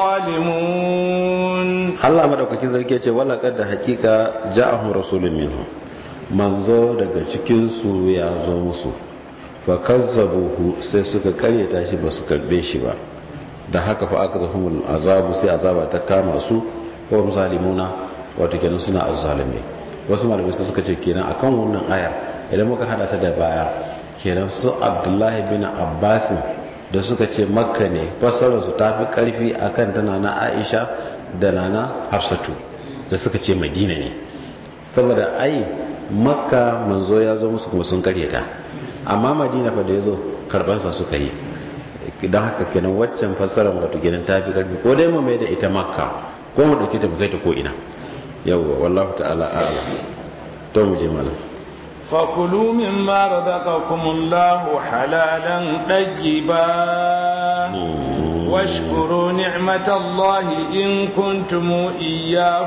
ظالمون
Allah madaukakin sarki ce wala kad da hakika ja'ahum rasulun minhum manzo daga cikin su ya zo musu fa kazzabuhu sai suka karyata shi ba su karbe shi ba da haka fa aka zahumul azabu sai azaba ta kama su ko zalimuna wato kenan suna azzalimi wasu malamai sai suka ce kenan akan wannan ayar idan muka hada ta da baya kenan su Abdullahi bin Abbas da suka ce makka ne fassarar su tafi karfi akan tana na Aisha da nana Hafsatu da suka ce Madina ne saboda ai makka manzo ya zo musu kuma sun karyata amma madina fa da ya zo karbansa suka yi don haka kenan waccan fassarar wato kenan ta fi karfi ko dai mu mai da ita makka ko mu dauke ta mu kai ta ko ina yawwa wallahu ta'ala a'lam to mu je malam
فكلوا مما رزقكم الله حلالا طيبا واشكروا نعمة الله إن كنتم إياه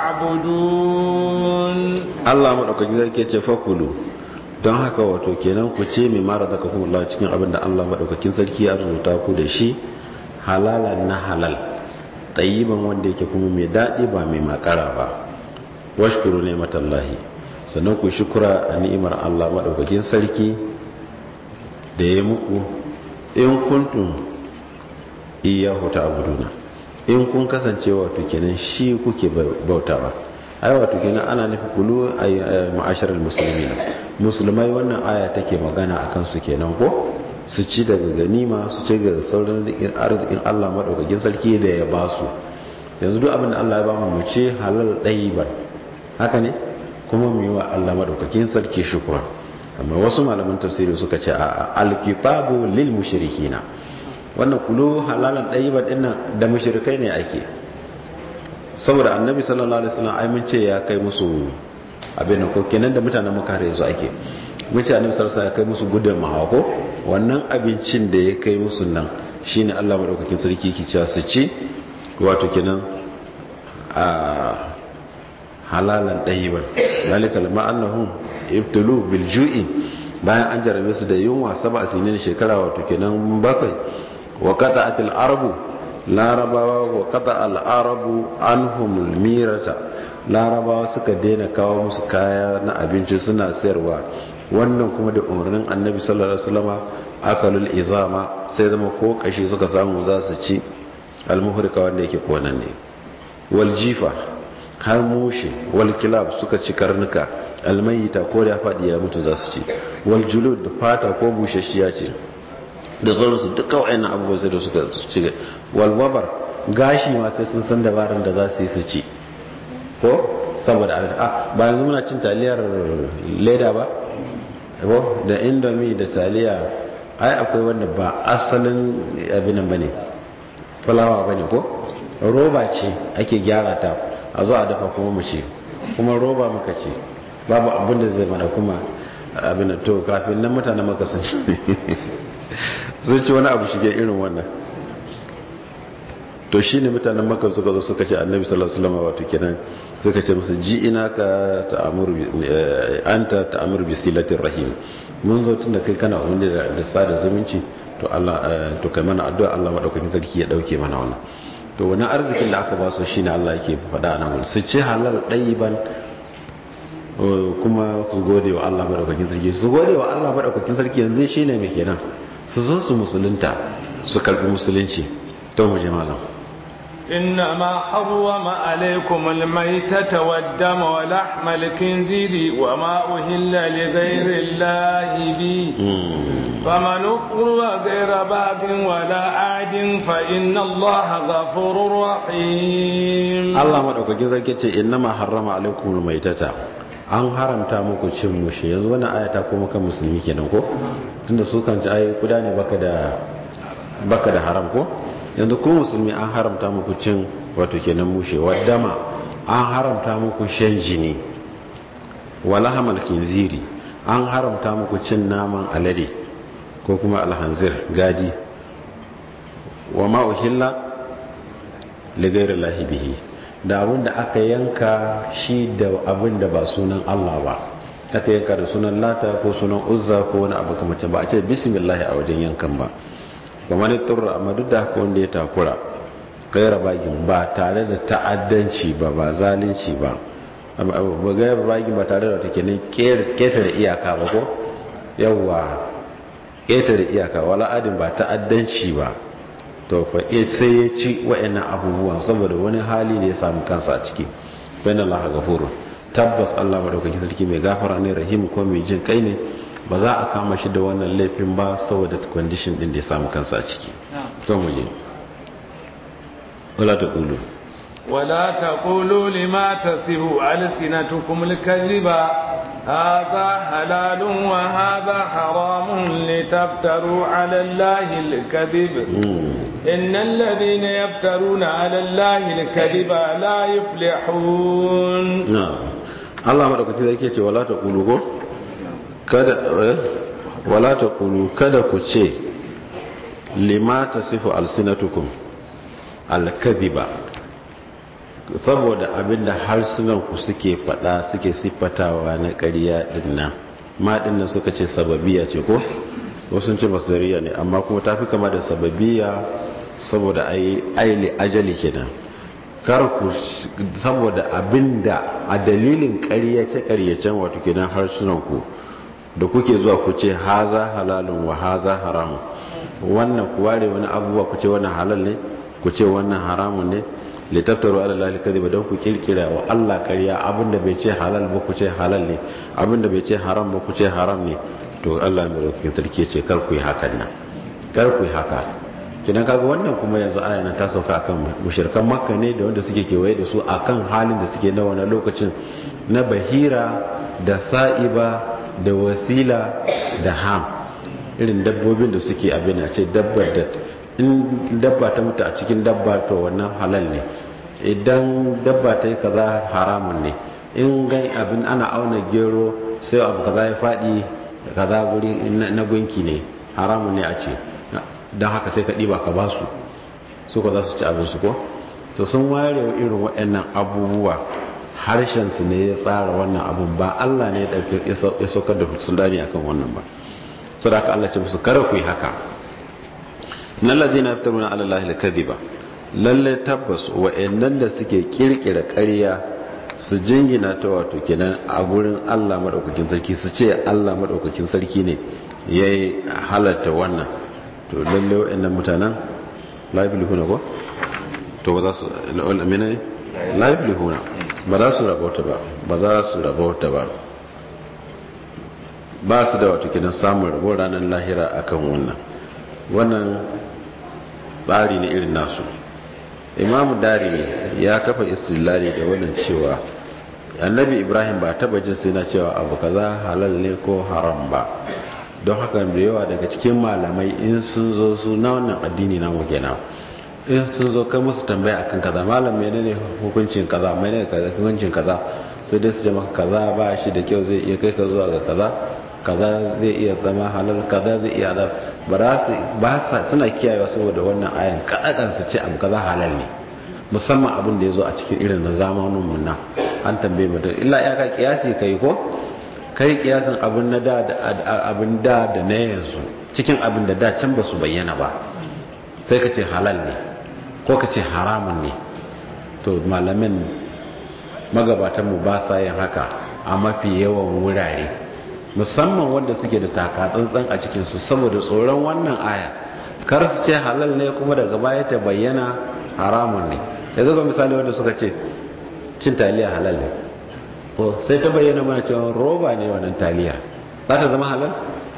تعبدون
Allah maɗaukaki zai ke ce fakulu don haka wato kenan ku ce mai mara zaka kuma Allah cikin abin da Allah maɗaukakin sarki ya rubuta ku da shi halalan na halal tsayiban wanda yake kuma mai daɗi ba mai makara ba washkuru ne matallahi sannan ku shukura a ni'imar Allah maɗaukakin sarki da ya muku in kuntum iyahu ta'buduna in kun kasance wato kenan shi kuke bautawa ai wato kenan ana nufi kulu ay ma'asharal muslimin musulmai wannan aya take magana akan su kenan ko su ci daga ganima su ci daga sauran arzikin Allah madaukakin sarki da ya ba su yanzu duk abin da Allah ya ba mu mu ce halal ɗayiban haka ne kuma mu yi wa Allah madaukakin sarki shukura amma wasu malaman tafsiri suka ce a alkitabu lil mushrikina wannan kulu halalan ɗayiban dinnan da mushrikai ne ake saboda annabi sallallahu alaihi wasallam ai mun ce ya kai musu abin ko kenan da mutanen makka yanzu ake mun ce annabi sallallahu alaihi wasallam ya kai musu gudun mahako wannan abincin da ya kai musu nan shine Allah madaukakin sarki yake cewa su ci wato kenan a halalan dayiban zalika lama annahum ibtulu bil ju'i bayan an jarabe su da yunwa saba sinin shekara wato kenan bakwai wa qata'atil arabu larabawa wa qata al arabu anhum mirata larabawa suka daina kawo musu kaya na abinci suna sayarwa wannan kuma da umarnin annabi sallallahu alaihi wasallama akalul izama sai zama ko kashi suka samu za su ci almuhrika wanda yake konan ne wal jifa har mushi wal kilab suka ci karnuka almayita ko da fadi ya mutu za su ci wal julud da fata ko bushashiya ce da sauransu duka wa'annan abubuwa sai da suka ci wal wabar gashi ma sai sun san dabaran da za su yi su ci ko saboda a ba yanzu muna cin taliyar leda ba ko da indomi da taliya ai akwai wanda ba asalin abinan bane fulawa bane ko roba ce ake gyara ta a zo a dafa kuma mu ce kuma roba muka ce babu abin da zai mana kuma abin to kafin nan mutane maka sun sun ci wani abu shige irin wannan to shi ne mutanen maka suka zo suka ce annabi sallallahu alaihi wasallam wato kenan suka ce musu ji ina ka ta'amuru anta ta'amuru bi silatir rahim mun zo tun da kai kana wanda da sada zumunci to Allah to kai mana addu'a Allah madaukakin sarki ya dauke mana wannan to wani arzikin da aka ba su shine Allah yake faɗa nan su ci halal ɗayiban kuma su gode wa Allah madaukakin sarki su gode wa Allah madaukakin sarki yanzu shine me kenan su zo su musulunta su karbi musulunci to mu je malam
إنما حرم عليكم الميتة والدم ولحم الخنزير وما أهل لغير الله به فمن اضطر غير باب ولا عاد فإن الله غفور رحيم
الله مدaukakin sarki ce innama harrama alaikum almaitata an haramta muku cin mushi yanzu wannan aya ta koma kan musulmi kenan ko tunda su kan ci ayi kuda ne baka da baka da haram ko yanzu ku musulmi an haramta muku cin wato kenan mushe wadama an haramta muku shan jini wala hamal kinziri an haramta muku cin naman alade ko kuma alhanzir gadi wa ma uhilla li ghairi llahi bihi da abin da aka yanka shi da abin da ba sunan Allah ba aka yanka da sunan lata ko sunan uzza ko wani abu kamar ba a ce bismillah a wajen yankan ba kamar turra amma duk da haka wanda ya takura gaira bagin ba tare da ta'addanci ba ba zalunci ba ba gaira bagin ba tare da wata kenan ketare iyaka ba ko yawwa ketare iyaka wala adin ba ta'addanci ba to fa sai ya ci wa'annan abubuwan saboda wani hali da ya samu kansa a ciki bayan Allah gafuru tabbas Allah madaukakin sarki mai gafara ne rahim ko mai jin kai ne ba za a kama shi da wannan laifin ba saboda condition din da ya samu kansa a ciki to mu je wala ta kulu
wala taqulu lima tasifu alsinatukum alkaziba هذا حلال وهذا حرام لتفتروا على الله الكذب إن الذين يفترون على الله الكذب لا يفلحون
نعم الله مدaukakin zai ke ce wala ta kulu ko kada wala ta kulu kada ku ce lima tasifu alsinatukum alkadhiba saboda abinda harsunanku suke fada suke siffatawa na ƙarya dinnan ma dinnan suka ce sababiya ce ko wasu ce masdariya ne amma kuma tafi kama da sababiya saboda ai aili ajali kenan kar ku saboda abinda a dalilin ƙaryace ƙaryacen wato kenan harsunanku da kuke zuwa ku ce haza halalun wa haza haramun wannan ku ware wani abubuwa ku ce wannan halal ne ku ce wannan haramun ne litaftaru ala lahi kadhiba don ku kirkira wa Allah ƙarya abinda bai ce halal ba ku ce halal ne abinda bai ce haram ba ku ce haram ne to Allah mai rokin sarki ce kar ku yi hakan nan kar ku yi haka kidan kaga wannan kuma yanzu aya nan ta sauka akan mushrikan makka ne da wanda suke kewaye da su akan halin da suke na wannan lokacin na bahira da sa'iba da wasila da ham irin dabbobin da suke abin a ce dabbar da in dabba ta mutu a cikin dabba to wannan halal ne idan dabba ta yi kaza haramun ne in gai abin ana auna gero sai abu kaza ya faɗi kaza guri na gunki ne haramun ne a ce don haka sai ka ɗiba ka ba su su ka za su ci abinsu ko to sun ware irin waɗannan abubuwa harshensu ne ya tsara wannan abun ba Allah ne ya saukar da sulani akan wannan ba so da aka Allah ce musu kare ku yi haka na lazina fitaruna ala Allah al-kadhiba lalle tabbas wa'annan da suke kirkira ƙarya su jingina ta wato kenan a gurin Allah madaukakin sarki su ce Allah madaukakin sarki ne yayi halatta wannan to lalle wa'annan mutanen la yablihuna ko to ba za su amina ne la yablihuna ba za su rabauta ba ba za su rabauta ba ba su da wato kenan samun rabo ranar lahira akan wannan wannan tsari ne irin nasu imamu darimi ya kafa istilali da wannan cewa annabi ibrahim ba taba jin sai na cewa abu kaza halal ne ko haram ba don haka da yawa daga cikin malamai in sun zo su na wannan addini na mu kenan in sun zo kai musu tambaya akan kaza malam menene hukuncin kaza menene kaza hukuncin kaza sai dai su ce maka kaza ba shi da kyau zai iya kai ka zuwa ga kaza kaza zai iya zama halal kaza zai iya zama ba sa suna kiyayewa saboda wannan ayan kaɗaɗan su ce abu kaza halal ne musamman abin da ya zo a cikin irin na zamanin mun nan an tambaye mutum illa ya ka kiyasi kai ko kai kiyasin abin na da abin da da na yanzu cikin abin da da can ba su bayyana ba sai ka ce halal ne ko ka ce haramun ne to malamin magabatanmu ba sa yin haka a mafi yawan wurare musamman wanda suke da taka tsantsan a cikinsu saboda tsoron wannan aya kar su ce halal ne kuma daga baya ta bayyana haramun ne ya zaga misali wanda suka ce cin taliya halal ne ko sai ta bayyana mana cewa roba ne wannan taliya za ta zama halal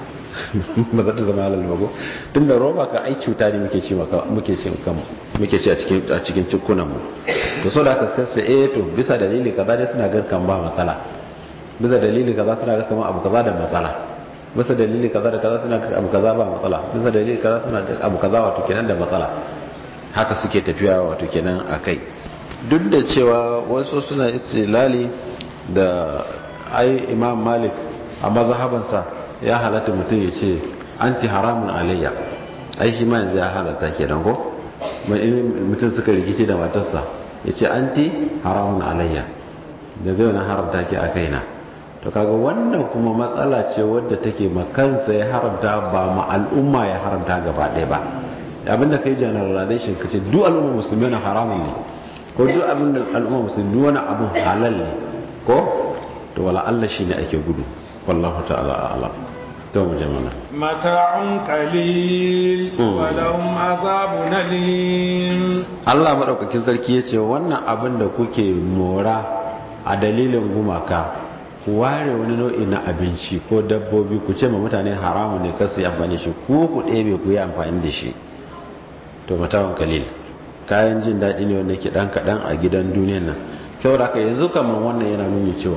ba za ta zama halal ba ko tun da roba ka ai cuta ne muke ci muke ci muke ci a cikin a cikin cikunan mu to so da aka sai eh to bisa dalili kaza dai suna gan kan ba matsala bisa dalili kaza suna ga kamar abu kaza da matsala bisa dalili kaza da kaza suna ga abu kaza ba matsala bisa dalili kaza suna ga abu kaza wato kenan da matsala haka suke tafiya wato kenan akai duk da cewa wasu suna istilali da ai imam malik a mazhabansa ya halatta mutum ya ce anti haramun alayya ai shi ma yanzu ya halatta kenan ko mutum suka rikice da matarsa ya ce anti haramun alayya da zai na haramta ki a kaina to kaga wannan kuma matsala ce wadda take makansa ya haramta ba ma al'umma ya haramta gaba ɗaya ba abinda kai generalization kace duk al'umma musulmi na haramun ne ko duk abinda al'umma musulmi duk wani abin halal ne ko to wala Allah shine ake gudu wallahu ta'ala a'lam to mu jama'a
mata'un qalil wa lahum azabun alim
Allah madaukakin sarki yace wannan abin da kuke mora a dalilin gumaka ku ware wani nau'i na abinci ko dabbobi ku ce ma mutane haramu ne kasu yi amfani shi ku ku ɗebe ku yi amfani da shi to matawan kalil kayan jin daɗi ne wanda ke ɗan kaɗan a gidan duniyan nan kyau da yanzu kamar wannan yana nuni cewa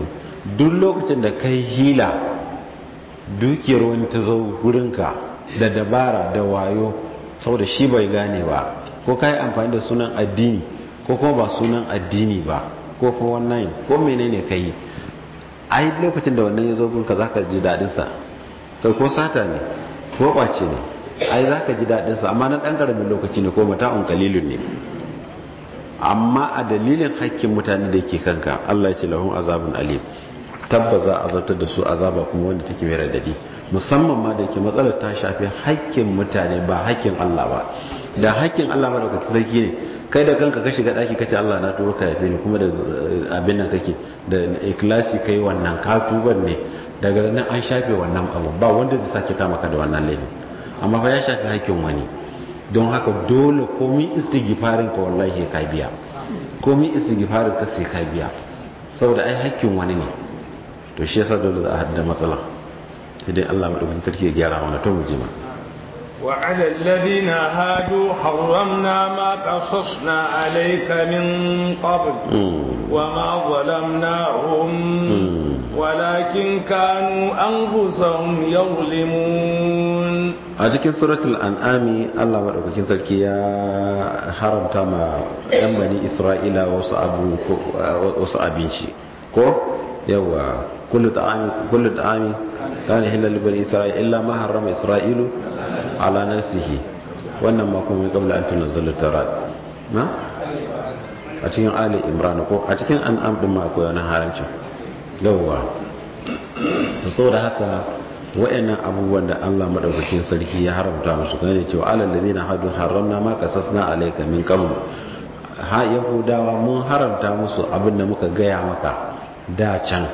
duk lokacin da kai hila dukiyar wani ta zo wurinka da dabara da wayo saboda shi bai gane ba ko ka yi amfani da sunan addini ko kuma ba sunan addini ba ko kuma wannan ko menene ka yi ai lokacin da wannan ya zo gunka za ka ji daɗinsa kai ko sata ne ko ɓace ne ai za ka ji daɗinsa amma na ɗan ƙaramin lokaci ne ko mata'un kalilun ne amma a dalilin hakkin mutane da ke kanka Allah ya ce lahun azabun alim tabbaza a zartar da su azaba kuma wanda take mai radadi musamman ma da ke matsalar ta shafi hakkin mutane ba hakkin Allah ba da hakkin Allah ba da sarki ne kai da kanka ka shiga daki kace Allah na turo ka yafe ni kuma da abin nan kake da ikhlasi kai wannan ka tuban ne daga nan an shafe wannan abu ba wanda zai sake kama ka da wannan laifi amma fa ya shafi hakkin wani don haka dole komai istighfarin ka wallahi ka biya komai istighfarin ka sai ka biya saboda ai hakkin wani ne to shi yasa dole za a hadda matsala sai dai Allah madaukakin sarki ya gyara mana to mu ji ma
وعلى الذين هادوا حرمنا ما قصصنا عليك من قبل وما ظلمناهم ولكن كانوا أنفسهم يظلمون
a cikin suratul an'ami Allah madaukakin sarki ya haramta ma yan bani Isra'ila wasu abu wasu abinci ko yawa kullu ta'ami kullu ta'ami kana halal bani Isra'ila illa ma harrama Isra'ilu ala nafsihi wannan ma kuma qabla an tunzala tarat na a cikin ali imran ko a cikin an'am din ma akwai wani haramcin yawa to saboda haka wa'annan abubuwan da Allah madaukakin sarki ya haramta musu kan cewa alal ladina hadu haramna ma qasasna alayka min qabl ha yahudawa mun haramta musu abin da muka gaya maka da can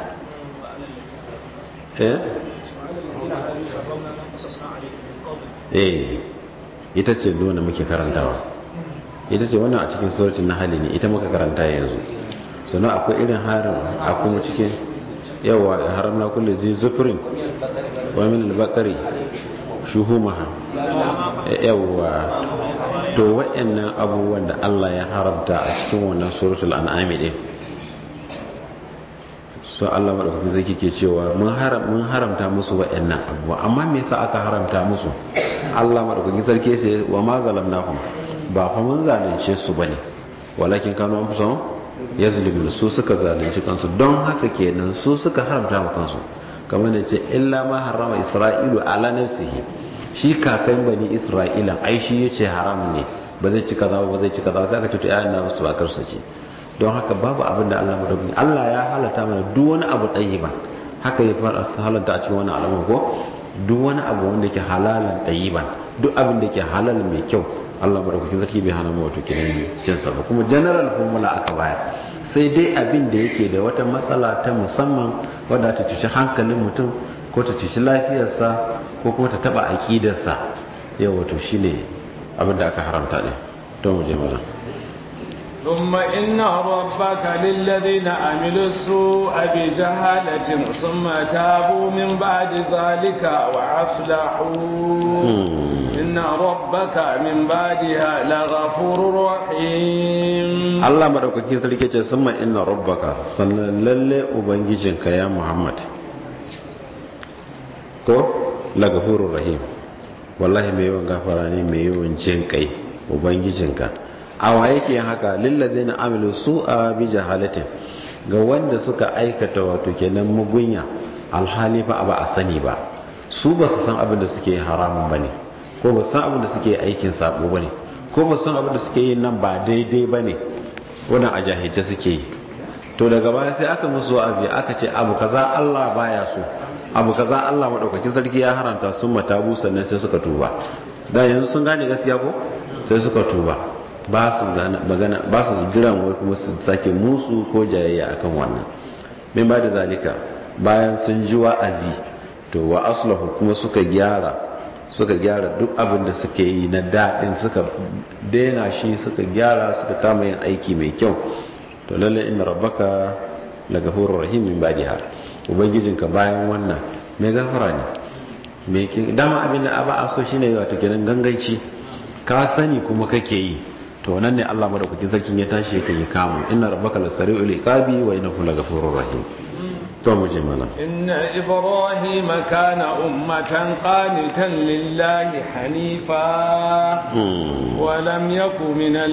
eh eh ita ce nuna muke karantawa ita ce wannan a cikin suratul nahl ne ita muka karanta yanzu sannan akwai irin harin akwai cikin yawa haramna kullu zai zufurin wa min al-baqari shuhumaha yawa to wayannan abubuwan da Allah ya haramta a cikin wannan suratul an'am din so Allah madaukakin zai ke cewa mun haram mun haramta musu wayannan abubuwa amma me yasa aka haramta musu Allah madaukakin sarki sai wa ma zalamnakum ba fa mun zalunce su bane walakin kanu anfusahum yazlimun su suka zalunci kansu don haka kenan su suka haramta ma kansu kamar da ce illa ma harama isra'ilu ala nafsihi shi kakan bani isra'ila ai shi yace haram ne ba zai ci kaza ba zai ci kaza sai aka ce to ayan na musu bakar su ce don haka babu abin da Allah madaukakin Allah ya halata mana duk wani abu tayyiba haka ya fara halanta a cikin wani alamun ko duk wani abu wanda ke halalan tayyiban duk abin da ke halal mai kyau Allah madaukakin sarki bai hana mu wato kiran cin sa ba kuma general formula aka bayar sai dai abin da yake da wata matsala ta musamman wadda ta cuci hankalin mutum ko ta cuci lafiyarsa ko kuma ta taba aqidarsa yau wato shine abin da aka haramta ne to mu je mana
ثم إن ربك للذين عملوا السوء بجهالة ثم تابوا من بعد ذلك وأصلحوا إن ربك من بعدها لغفور رحيم
الله مدوكاkin sarki ce summa inna rabbaka sannan lalle ubangijinka ya Muhammad ko lagafurur rahim wallahi mai yawan gafara ne mai yawan jin kai ubangijinka awa yake haka lillazina amilu su'a bi jahalatin ga wanda suka aikata wato kenan mugunya alhali fa ba a sani ba su ba su san abin da suke haramun bane ko ba san abin da suke aikin sabo bane ko ba san abin da suke yin nan ba daidai bane wannan a jahilce suke yi to daga baya sai aka musu wa'azi aka ce abu kaza Allah baya so abu kaza Allah madaukakin sarki ya haramta sun matabu sannan sai suka tuba da yanzu sun gane gaskiya ko sai suka tuba ba su magana ba su jiran wai kuma su sake musu ko jayayya akan wannan min ba da zalika bayan sun ji wa'azi to wa aslahu kuma suka gyara suka gyara duk abin da suke yi na daɗin suka daina shi suka gyara suka kama yin aiki mai kyau to lalle inna rabbaka lagafurur rahim min ba'diha ubangijinka bayan wannan mai gafara ne mai dama abin da ba a so shine wato kenan ganganci ka sani kuma kake yi to nan ne Allah madaukakin sarkin ya tashi yake yi kamu inna rabbaka lasari'ul iqabi wa innahu lagafurur rahim to mu je mana
inna ibrahima kana ummatan qanitan lillahi hanifa wa lam yakun minal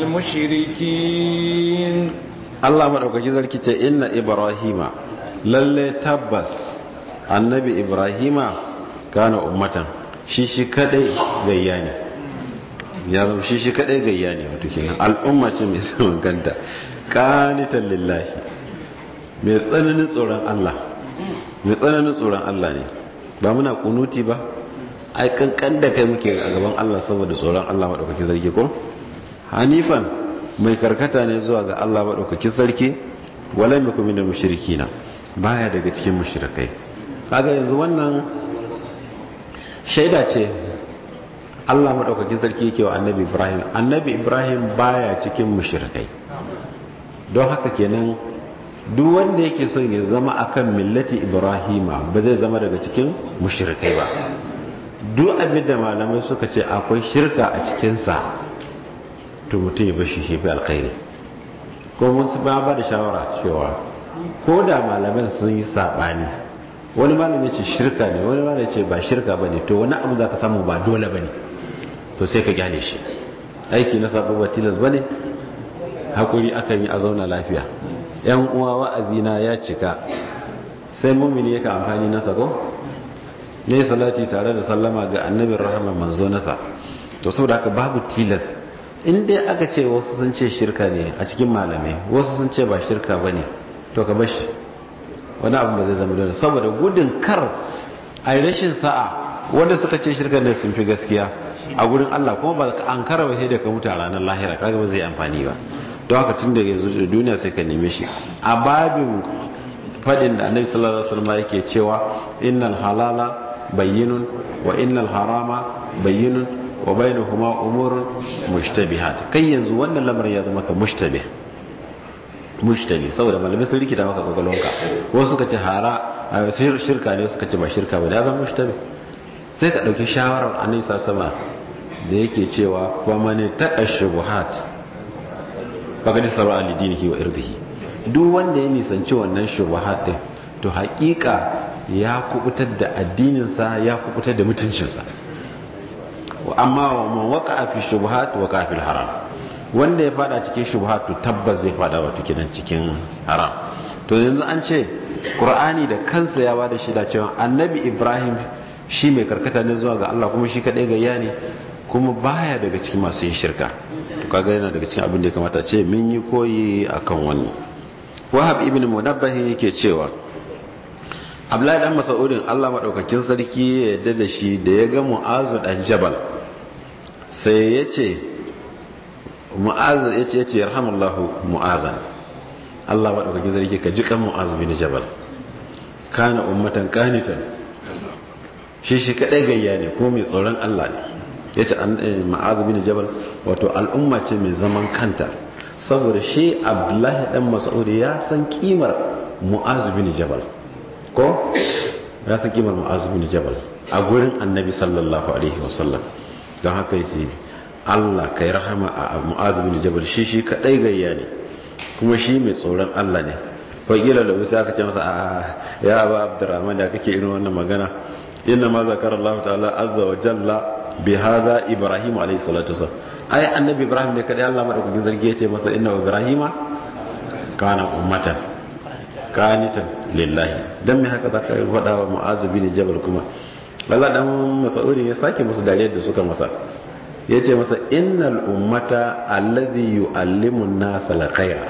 mushrikin
Allah madaukaki zarki ce inna ibrahima lalle tabbas annabi ibrahima kana ummatan shi shi kadai gayya ne ya zama shi shi kadai gayya ne wato kenan al'umma ce mai zaman kanta qanitan lillahi mai tsananin tsoron Allah mai tsananin tsoron Allah ne ba muna kunuti ba ai kankan da kai muke a gaban Allah saboda tsoron Allah madaukakin sarki ko hanifan mai karkata ne zuwa ga Allah madaukakin sarki wala mai kuma da mushrikina baya daga cikin mushrikai kaga yanzu wannan shaida ce Allah madaukakin sarki yake wa annabi Ibrahim annabi Ibrahim baya cikin mushrikai don haka kenan duk wanda yake son ya zama akan millati Ibrahima ba zai zama daga cikin mushrikai ba duk abin da malamai suka ce akwai shirka a cikinsa to mutum ya bashi shi fi alkhairi ko mun su ba da shawara cewa ko da malaman sun yi saɓani wani malami ce shirka ne wani malami ce ba shirka ba ne to wani abu za ka samu ba dole ba ne to sai ka gyale shi aiki na sabo ba tilas ba ne haƙuri akan yi a zauna lafiya yan uwa wa'azina ya cika sai mumini yake amfani na sako ne salati tare da sallama ga annabin rahama manzo nasa to saboda haka babu tilas in dai aka ce wasu sun ce shirka ne a cikin malamai wasu sun ce ba shirka ba ne to ka bashi wani abu ba zai zama dole saboda gudun kar a yi rashin sa'a wanda suka ce shirka ne sun fi gaskiya a gurin Allah kuma ba an kara ba sai da ka mutu a ranar lahira kaga ba zai amfani ba don haka tun da yanzu da duniya sai ka neme shi a babin fadin da annabi sallallahu alaihi wasallam yake cewa innal halala bayyinun wa innal harama bayyinun wa bainahuma umurun mushtabihat kai yanzu wannan lamarin ya zama ka mushtabih mushtabi saboda malamai sun rikita maka kwakwalwanka wasu suka ce hara shirka ne suka ce ba shirka ba da zama mushtabi sai ka ɗauki shawarar anisa sama da yake cewa wa mani taƙa shubuhat baka ji sarwa alidinihi wa irdihi duk wanda ya nisanci wannan shubuhat din to haƙiƙa ya kubutar da addininsa ya kubutar da mutuncinsa amma wa man waqa'a fi shubuhat wa fil haram wanda ya fada cikin shubhatu tabbas zai fada wato kidan cikin haram to yanzu an ce qur'ani da kansa ya bada shi da cewa annabi ibrahim shi mai karkata ne zuwa ga Allah kuma shi kadai gayya ne kuma baya daga cikin masu yin shirka to kaga yana daga cikin abin da ya kamata ce mun yi koyi akan wannan wahab ibn munabbah yake cewa Abdullahi dan Mas'udin Allah madaukakin sarki ya yarda da shi da ya ga Mu'azu dan Jabal sai ya ce mu'az ya ce ya ce yarhamullahu mu'azan Allah ba ɗaukakin zargi ka ji kan mu'az bin jabal kana ummatan qanitan shi shi kadai gayya ne ko mai tsoron Allah ne yace mu'az bin jabal wato al'umma ce mai zaman kanta saboda shi Abdullahi dan Mas'ud ya san kimar mu'az bin jabal ko ya san kimar mu'az bin jabal a gurin annabi sallallahu alaihi wasallam don haka yace Allah kai rahama a Mu'az bin Jabal shi shi kadai gayya ne kuma shi mai tsoron Allah ne fakila da wuce aka ce masa a ya ba Abdurrahman da kake irin wannan magana inna ma zakara Allah ta'ala azza wa jalla bi hadha Ibrahim alayhi salatu wasallam ai annabi Ibrahim ne kadai Allah madaukakin zargi ya ce masa inna Ibrahima kana ummatan qanitan lillahi dan me haka zaka faɗa wa Mu'az bin Jabal kuma Allah dan Mas'udi ya sake musu dariyar da suka masa ya ce masa innal ummata alladhi yu'allimu an-nasa al-khayra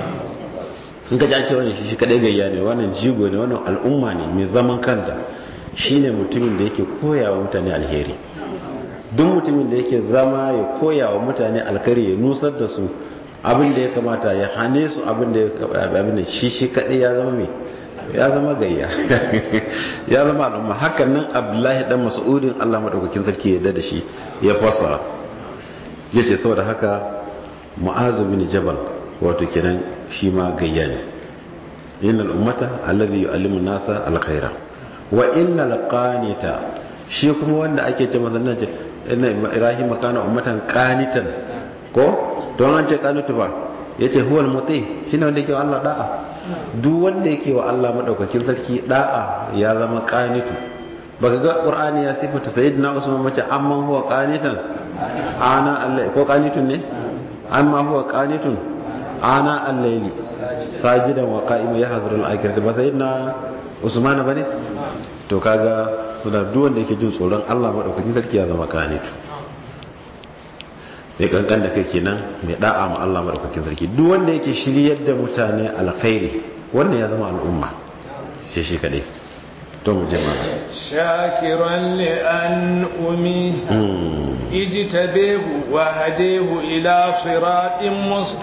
in ka ji wani shi kadai gayya ne wannan jigo ne wannan al'umma ne mai zaman kanta shine mutumin da yake koya wa mutane alheri duk mutumin da yake zama ya koya wa mutane alkhairi ya nusar da su abin da ya kamata ya hane su abin da ya abin da shi shi kadai ya zama mai ya zama gayya ya zama al'umma hakan nan abdullahi dan mas'udin Allah madaukakin sarki ya da shi ya fasa yace saboda haka mu'azu bin jabal wato kenan shi ma gayya ne innal ummata alladhi yu'allimu nasa alkhaira wa innal qanita shi kuma wanda ake ce masa nan inna ibrahim kana ummatan qanitan ko don an ce qanitu ba yace huwal muti shine wanda yake Allah da'a duk wanda yake wa Allah madaukakin sarki da'a ya zama qanitu baka ga qur'ani ya sifata sayyidina usman mace amma huwa qanitan ana Allah ko qanitun ne amma huwa qanitun ana al-layli sajidan wa qa'iman yahdharu al-akhirati ba sayyidina usman bane to kaga kuna duk wanda yake jin tsoron Allah madaukakin sarki ya zama qanitu mai kankan da kai kenan mai da'a ma Allah madaukakin sarki duk wanda yake shiryar da mutane alkhairi wannan ya zama al'umma shi shi kadai to mu je mana
shakiran li an umi ijtabahu wa hadahu ila siratin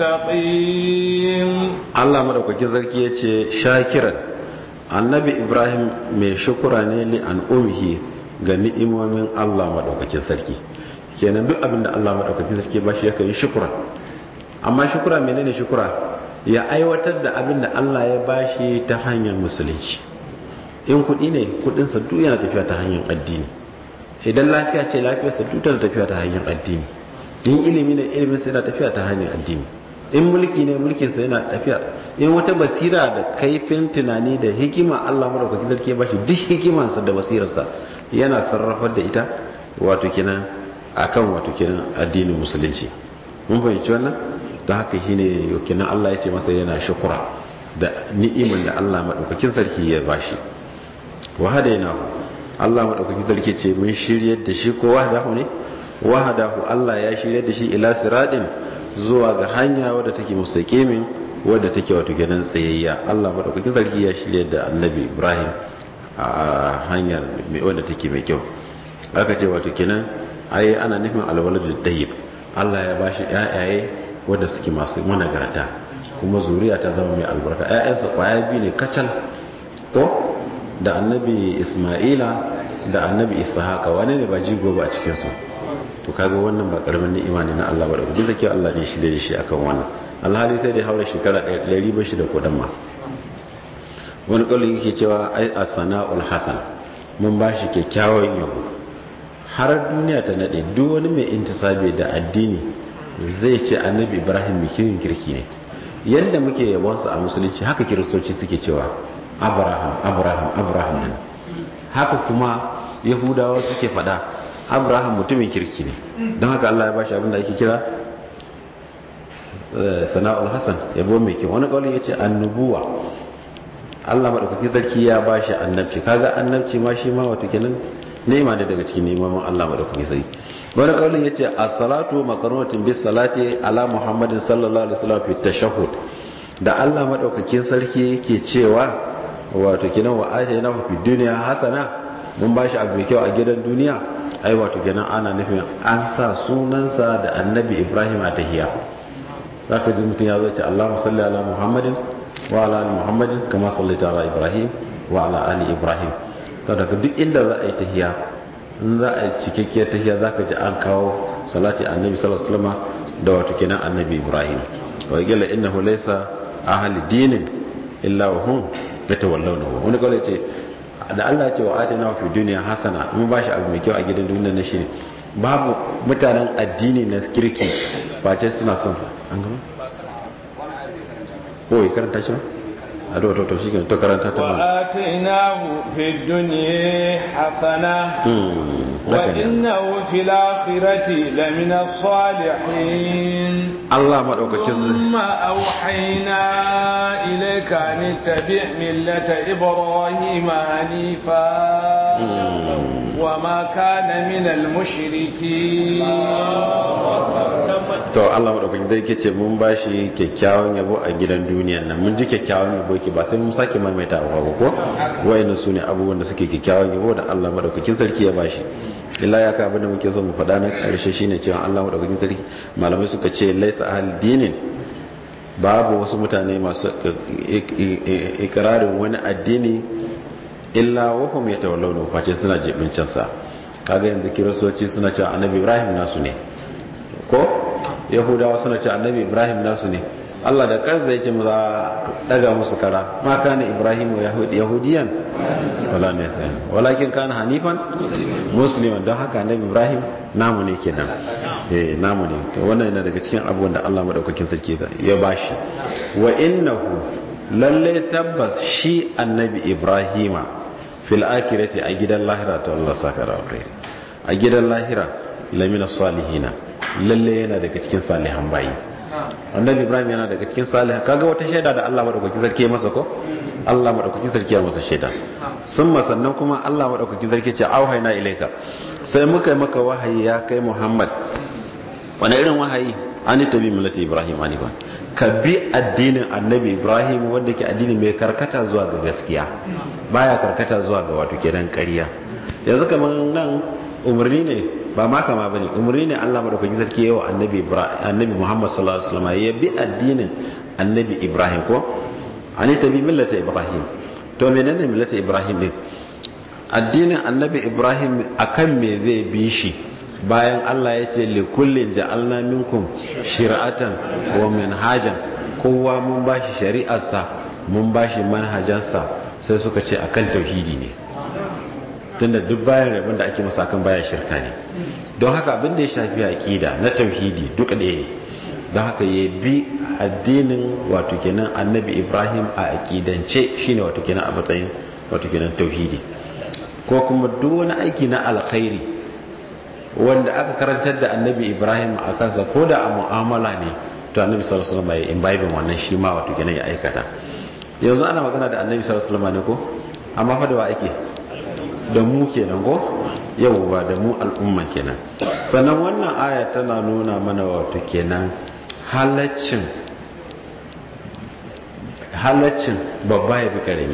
mustaqim
Allah madaukakin sarki yace shakiran annabi Ibrahim mai shukura ne li an umihi ga ni'imomin Allah madaukakin sarki kenan duk abin da Allah madaukakin sarki ba shi yakan yi shukura amma shukura menene shukura ya aiwatar da abin da Allah ya bashi ta hanyar musulunci in kuɗi ne kuɗinsa duk yana tafiya ta hanyar addini idan lafiya ce lafiyarsa duk tana tafiya ta hanyar addini in ilimi ne ilimin sa yana tafiya ta hanyar addini in mulki ne mulkin sa yana tafiya in wata basira da kaifin tunani da hikima Allah madaukakin sarki ya bashi duk hikimansa da basirarsa yana sarrafar da ita wato kenan akan wato kenan addinin musulunci mun fahimci wannan don haka shine kenan Allah ya ce masa yana shukura da ni'iman da Allah madaukakin sarki ya bashi wa hadainahu Allah madaukakin sarki ce mun shiryar da shi ko wahdahu ne wahdahu Allah ya shiryar da shi ila siradin zuwa ga hanya wadda take mustaqimin wadda take wato kenan tsayayya Allah madaukakin sarki ya shiryar da Annabi Ibrahim a hanyar wadda take mai kyau aka ce wato kenan ai ana nufin alwaladu tayyib Allah ya bashi ƴaƴaye wanda suke masu managarta kuma zuriya ta zama mai albarka ƴaƴansa kwaya biyu ne kacal ko da annabi Isma'ila da annabi Ishaqa wane ne ba jigo ba a cikin su to kaga wannan ba karamin ni'ima ne na Allah ba da duk zake Allah ne shi da shi akan wannan alhali sai da haura shekara 100 bashi da kodan ma wani kaulin yake cewa ai as-sana'ul hasan mun bashi kyakkyawan yabo har duniya ta nade duk wani mai intisabi da addini zai ce annabi ibrahim mikirin kirki ne yadda muke yabonsa a musulunci haka kiristoci suke cewa abraham abraham abraham nan haka kuma yahudawa suke fada abraham mutumin kirki ne don haka allah ya bashi abinda ake kira sana'ul hasan yabo mai kyau wani kawai ya ce annubuwa allah maɗaukaki sarki ya bashi annabci kaga annabci ma shi ma wato kenan nema ne daga cikin neman Allah madaukaki sai wani kaulin yace as-salatu makarunatin bis salati ala muhammadin sallallahu alaihi wasallam fi tashahhud da Allah madaukakin sarki yake cewa wato kinan wa ayna fi dunya hasana mun bashi abu mai kyau a gidan duniya ai wato kenan ana nufin an sa sunansa da annabi Ibrahim a tahiya zaka ji mutum ya zo ce Allahumma salli ala muhammadin wa ala ali muhammadin kama sallaita ala ibrahim wa ala ali ibrahim to daga duk inda za a yi tahiya in za a yi cikakkiyar tahiya za ka ji an kawo salati annabi sallallahu alaihi wasallam da wato kenan annabi ibrahim wa gila innahu laysa ahli dinin illa wa hum yatawallawnahu wani kawai ce da Allah ya ce wa atina fi dunya hasana mun ba shi abu mai kyau a gidan duniya na shi babu mutanen addini na kirki face suna son sa an gama ko ya karanta shi a to to to shi to karanta ta ba
وآتيناه في الدنيا حسنة وإنه في الآخرة لمن الصالحين
Allah madaukakin
ثم أوحينا إليك أن اتبع ملة إبراهيم حنيفا وما كان من المشركين
to Allah madaukakin dai yake ce mun bashi kyakkyawan yabo a gidan duniyan nan mun ji kyakkyawan yabo yake ba sai mun sake maimaita ba ko wayannan sune abubuwan da suke kyakkyawan yabo da Allah madaukakin sarki ya bashi illa ya ka abin da muke so mu faɗa na ƙarshe shine cewa Allah madaukakin sarki malamai suka ce laisa ahli dinin babu wasu mutane masu ikirarin wani addini illa wahum yatawallawna face suna jibincin sa kaga yanzu kiristoci suna cewa annabi Ibrahim nasu ne ko yahudawa suna cewa annabi Ibrahim nasu ne Allah da kansa yake mu za daga musu kara ma kana Ibrahim yahudiyan wala ne sai walakin kana hanifan musliman don haka annabi Ibrahim namu ne kenan eh namu ne to wannan yana daga cikin abubuwan da Allah madaukakin sarki ya bashi wa innahu lalle tabbas shi annabi ibrahima fil akirati a gidan lahira ta Allah saka da alkhairi a gidan lahira lamina salihina lalle yana daga cikin salihan bayi annabi ibrahim yana daga cikin salihan kaga wata shaida da Allah madaukakin sarki masa ko Allah madaukakin sarki ya masa shaida sun sannan kuma Allah madaukakin sarki ce auhayna ilaika sai muka yi maka wahayi ya kai muhammad wani irin wahayi an tabi millati ibrahim anifan ka bi addinin annabi ibrahim wanda ke addini mai karkata zuwa ga gaskiya baya karkata zuwa ga wato kenan ƙarya yanzu kamar nan umarni ne ba ma kama bane umarni ne Allah madaukakin sarki yawa annabi annabi muhammad sallallahu alaihi wasallam ya bi addinin annabi ibrahim ko an tabi millati ibrahim to menene millati ibrahim din addinin annabi ibrahim akan me zai bi shi bayan Allah ya ce likullin ja'alna minkum shir'atan wa minhajan kowa mun bashi shari'arsa mun bashi manhajansa sai suka ce akan tauhidi ne tunda duk bayan rabin da ake masa kan bayan shirka ne don haka abin da ya shafi aqida na tauhidi duka ɗaya ne don haka ya bi addinin wato kenan annabi Ibrahim a aqidance shine wato kenan a matsayin wato kenan tauhidi ko kuma duk wani aiki na alkhairi wanda aka karantar da annabi ibrahim a kansa ko da a mu'amala ne to annabi sallallahu alaihi wasallam ya imbibin wannan shi ma wato kenan ya aikata yanzu ana magana da annabi sallallahu alaihi wasallam ne ko amma fa da wa ake da mu kenan ko yawwa da mu al'umma kenan sannan wannan aya tana nuna mana wato kenan halaccin halaccin babba ya bi karami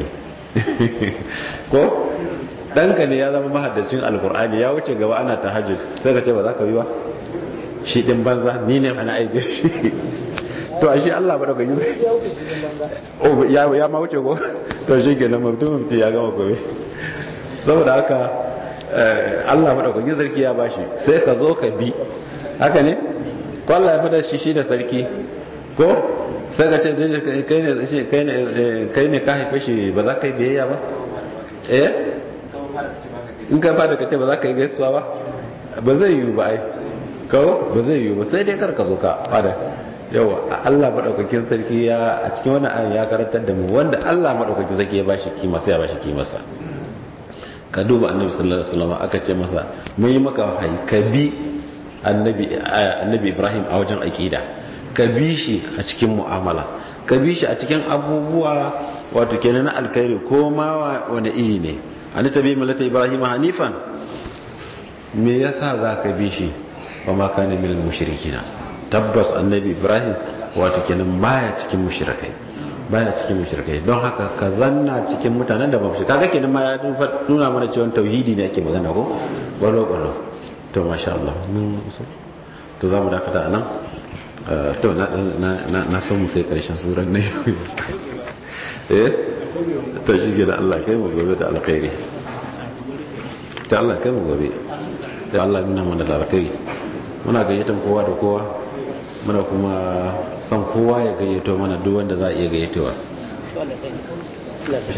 ko ɗanka ne ya zama mahaddacin alkur'ani ya wuce gaba ana tahajjud sai ka ce ba za ka yi ba shi ɗin banza ni ne ana aiki shi to a shi Allah ba da gani ya ya ma wuce ko to shi ke nan mutum mutum ya gama gobe saboda haka Allah ba da gani sarki ya bashi sai ka zo ka bi haka ne ko Allah ya fada shi shi da sarki ko sai ka ce kai ne kai ne ka haife shi ba za ka yi biyayya ba eh in ka fada ka ce ba za ka yi gaisuwa ba ba zai yiwu ba ai kawo ba zai yiwu ba sai dai kar ka zo ka fada yawa Allah madaukakin sarki ya a cikin wannan ayan ya karantar da mu wanda Allah madaukakin sarki ya bashi kima sai ya bashi kimarsa ka duba annabi sallallahu alaihi wasallam aka ce masa mun yi maka wahayi ka bi annabi annabi Ibrahim a wajen aqida ka bi shi a cikin mu'amala ka bi shi a cikin abubuwa wato kenan na alkhairi ko ma wani iri ne an tabi millata ibrahim hanifan me yasa za ka bi shi wa ma kana minal mushrikina tabbas annabi ibrahim wato kenan baya cikin mushrikai baya cikin mushrikai don haka ka zanna cikin mutanen da ba mu kaga kenan ma ya nuna mana cewa tauhidi ne ake magana ko balo balo to masha Allah mun to zamu dakata anan to na na na son mu kai karshen suran ne eh ta shige da Allah kai mu gobe da alkhairi ta Allah kai mu gobe da Allah nuna mana da alkhairi muna gayyatan kowa da kowa muna kuma son kowa ya gayyato mana duk wanda za a iya gayyatowa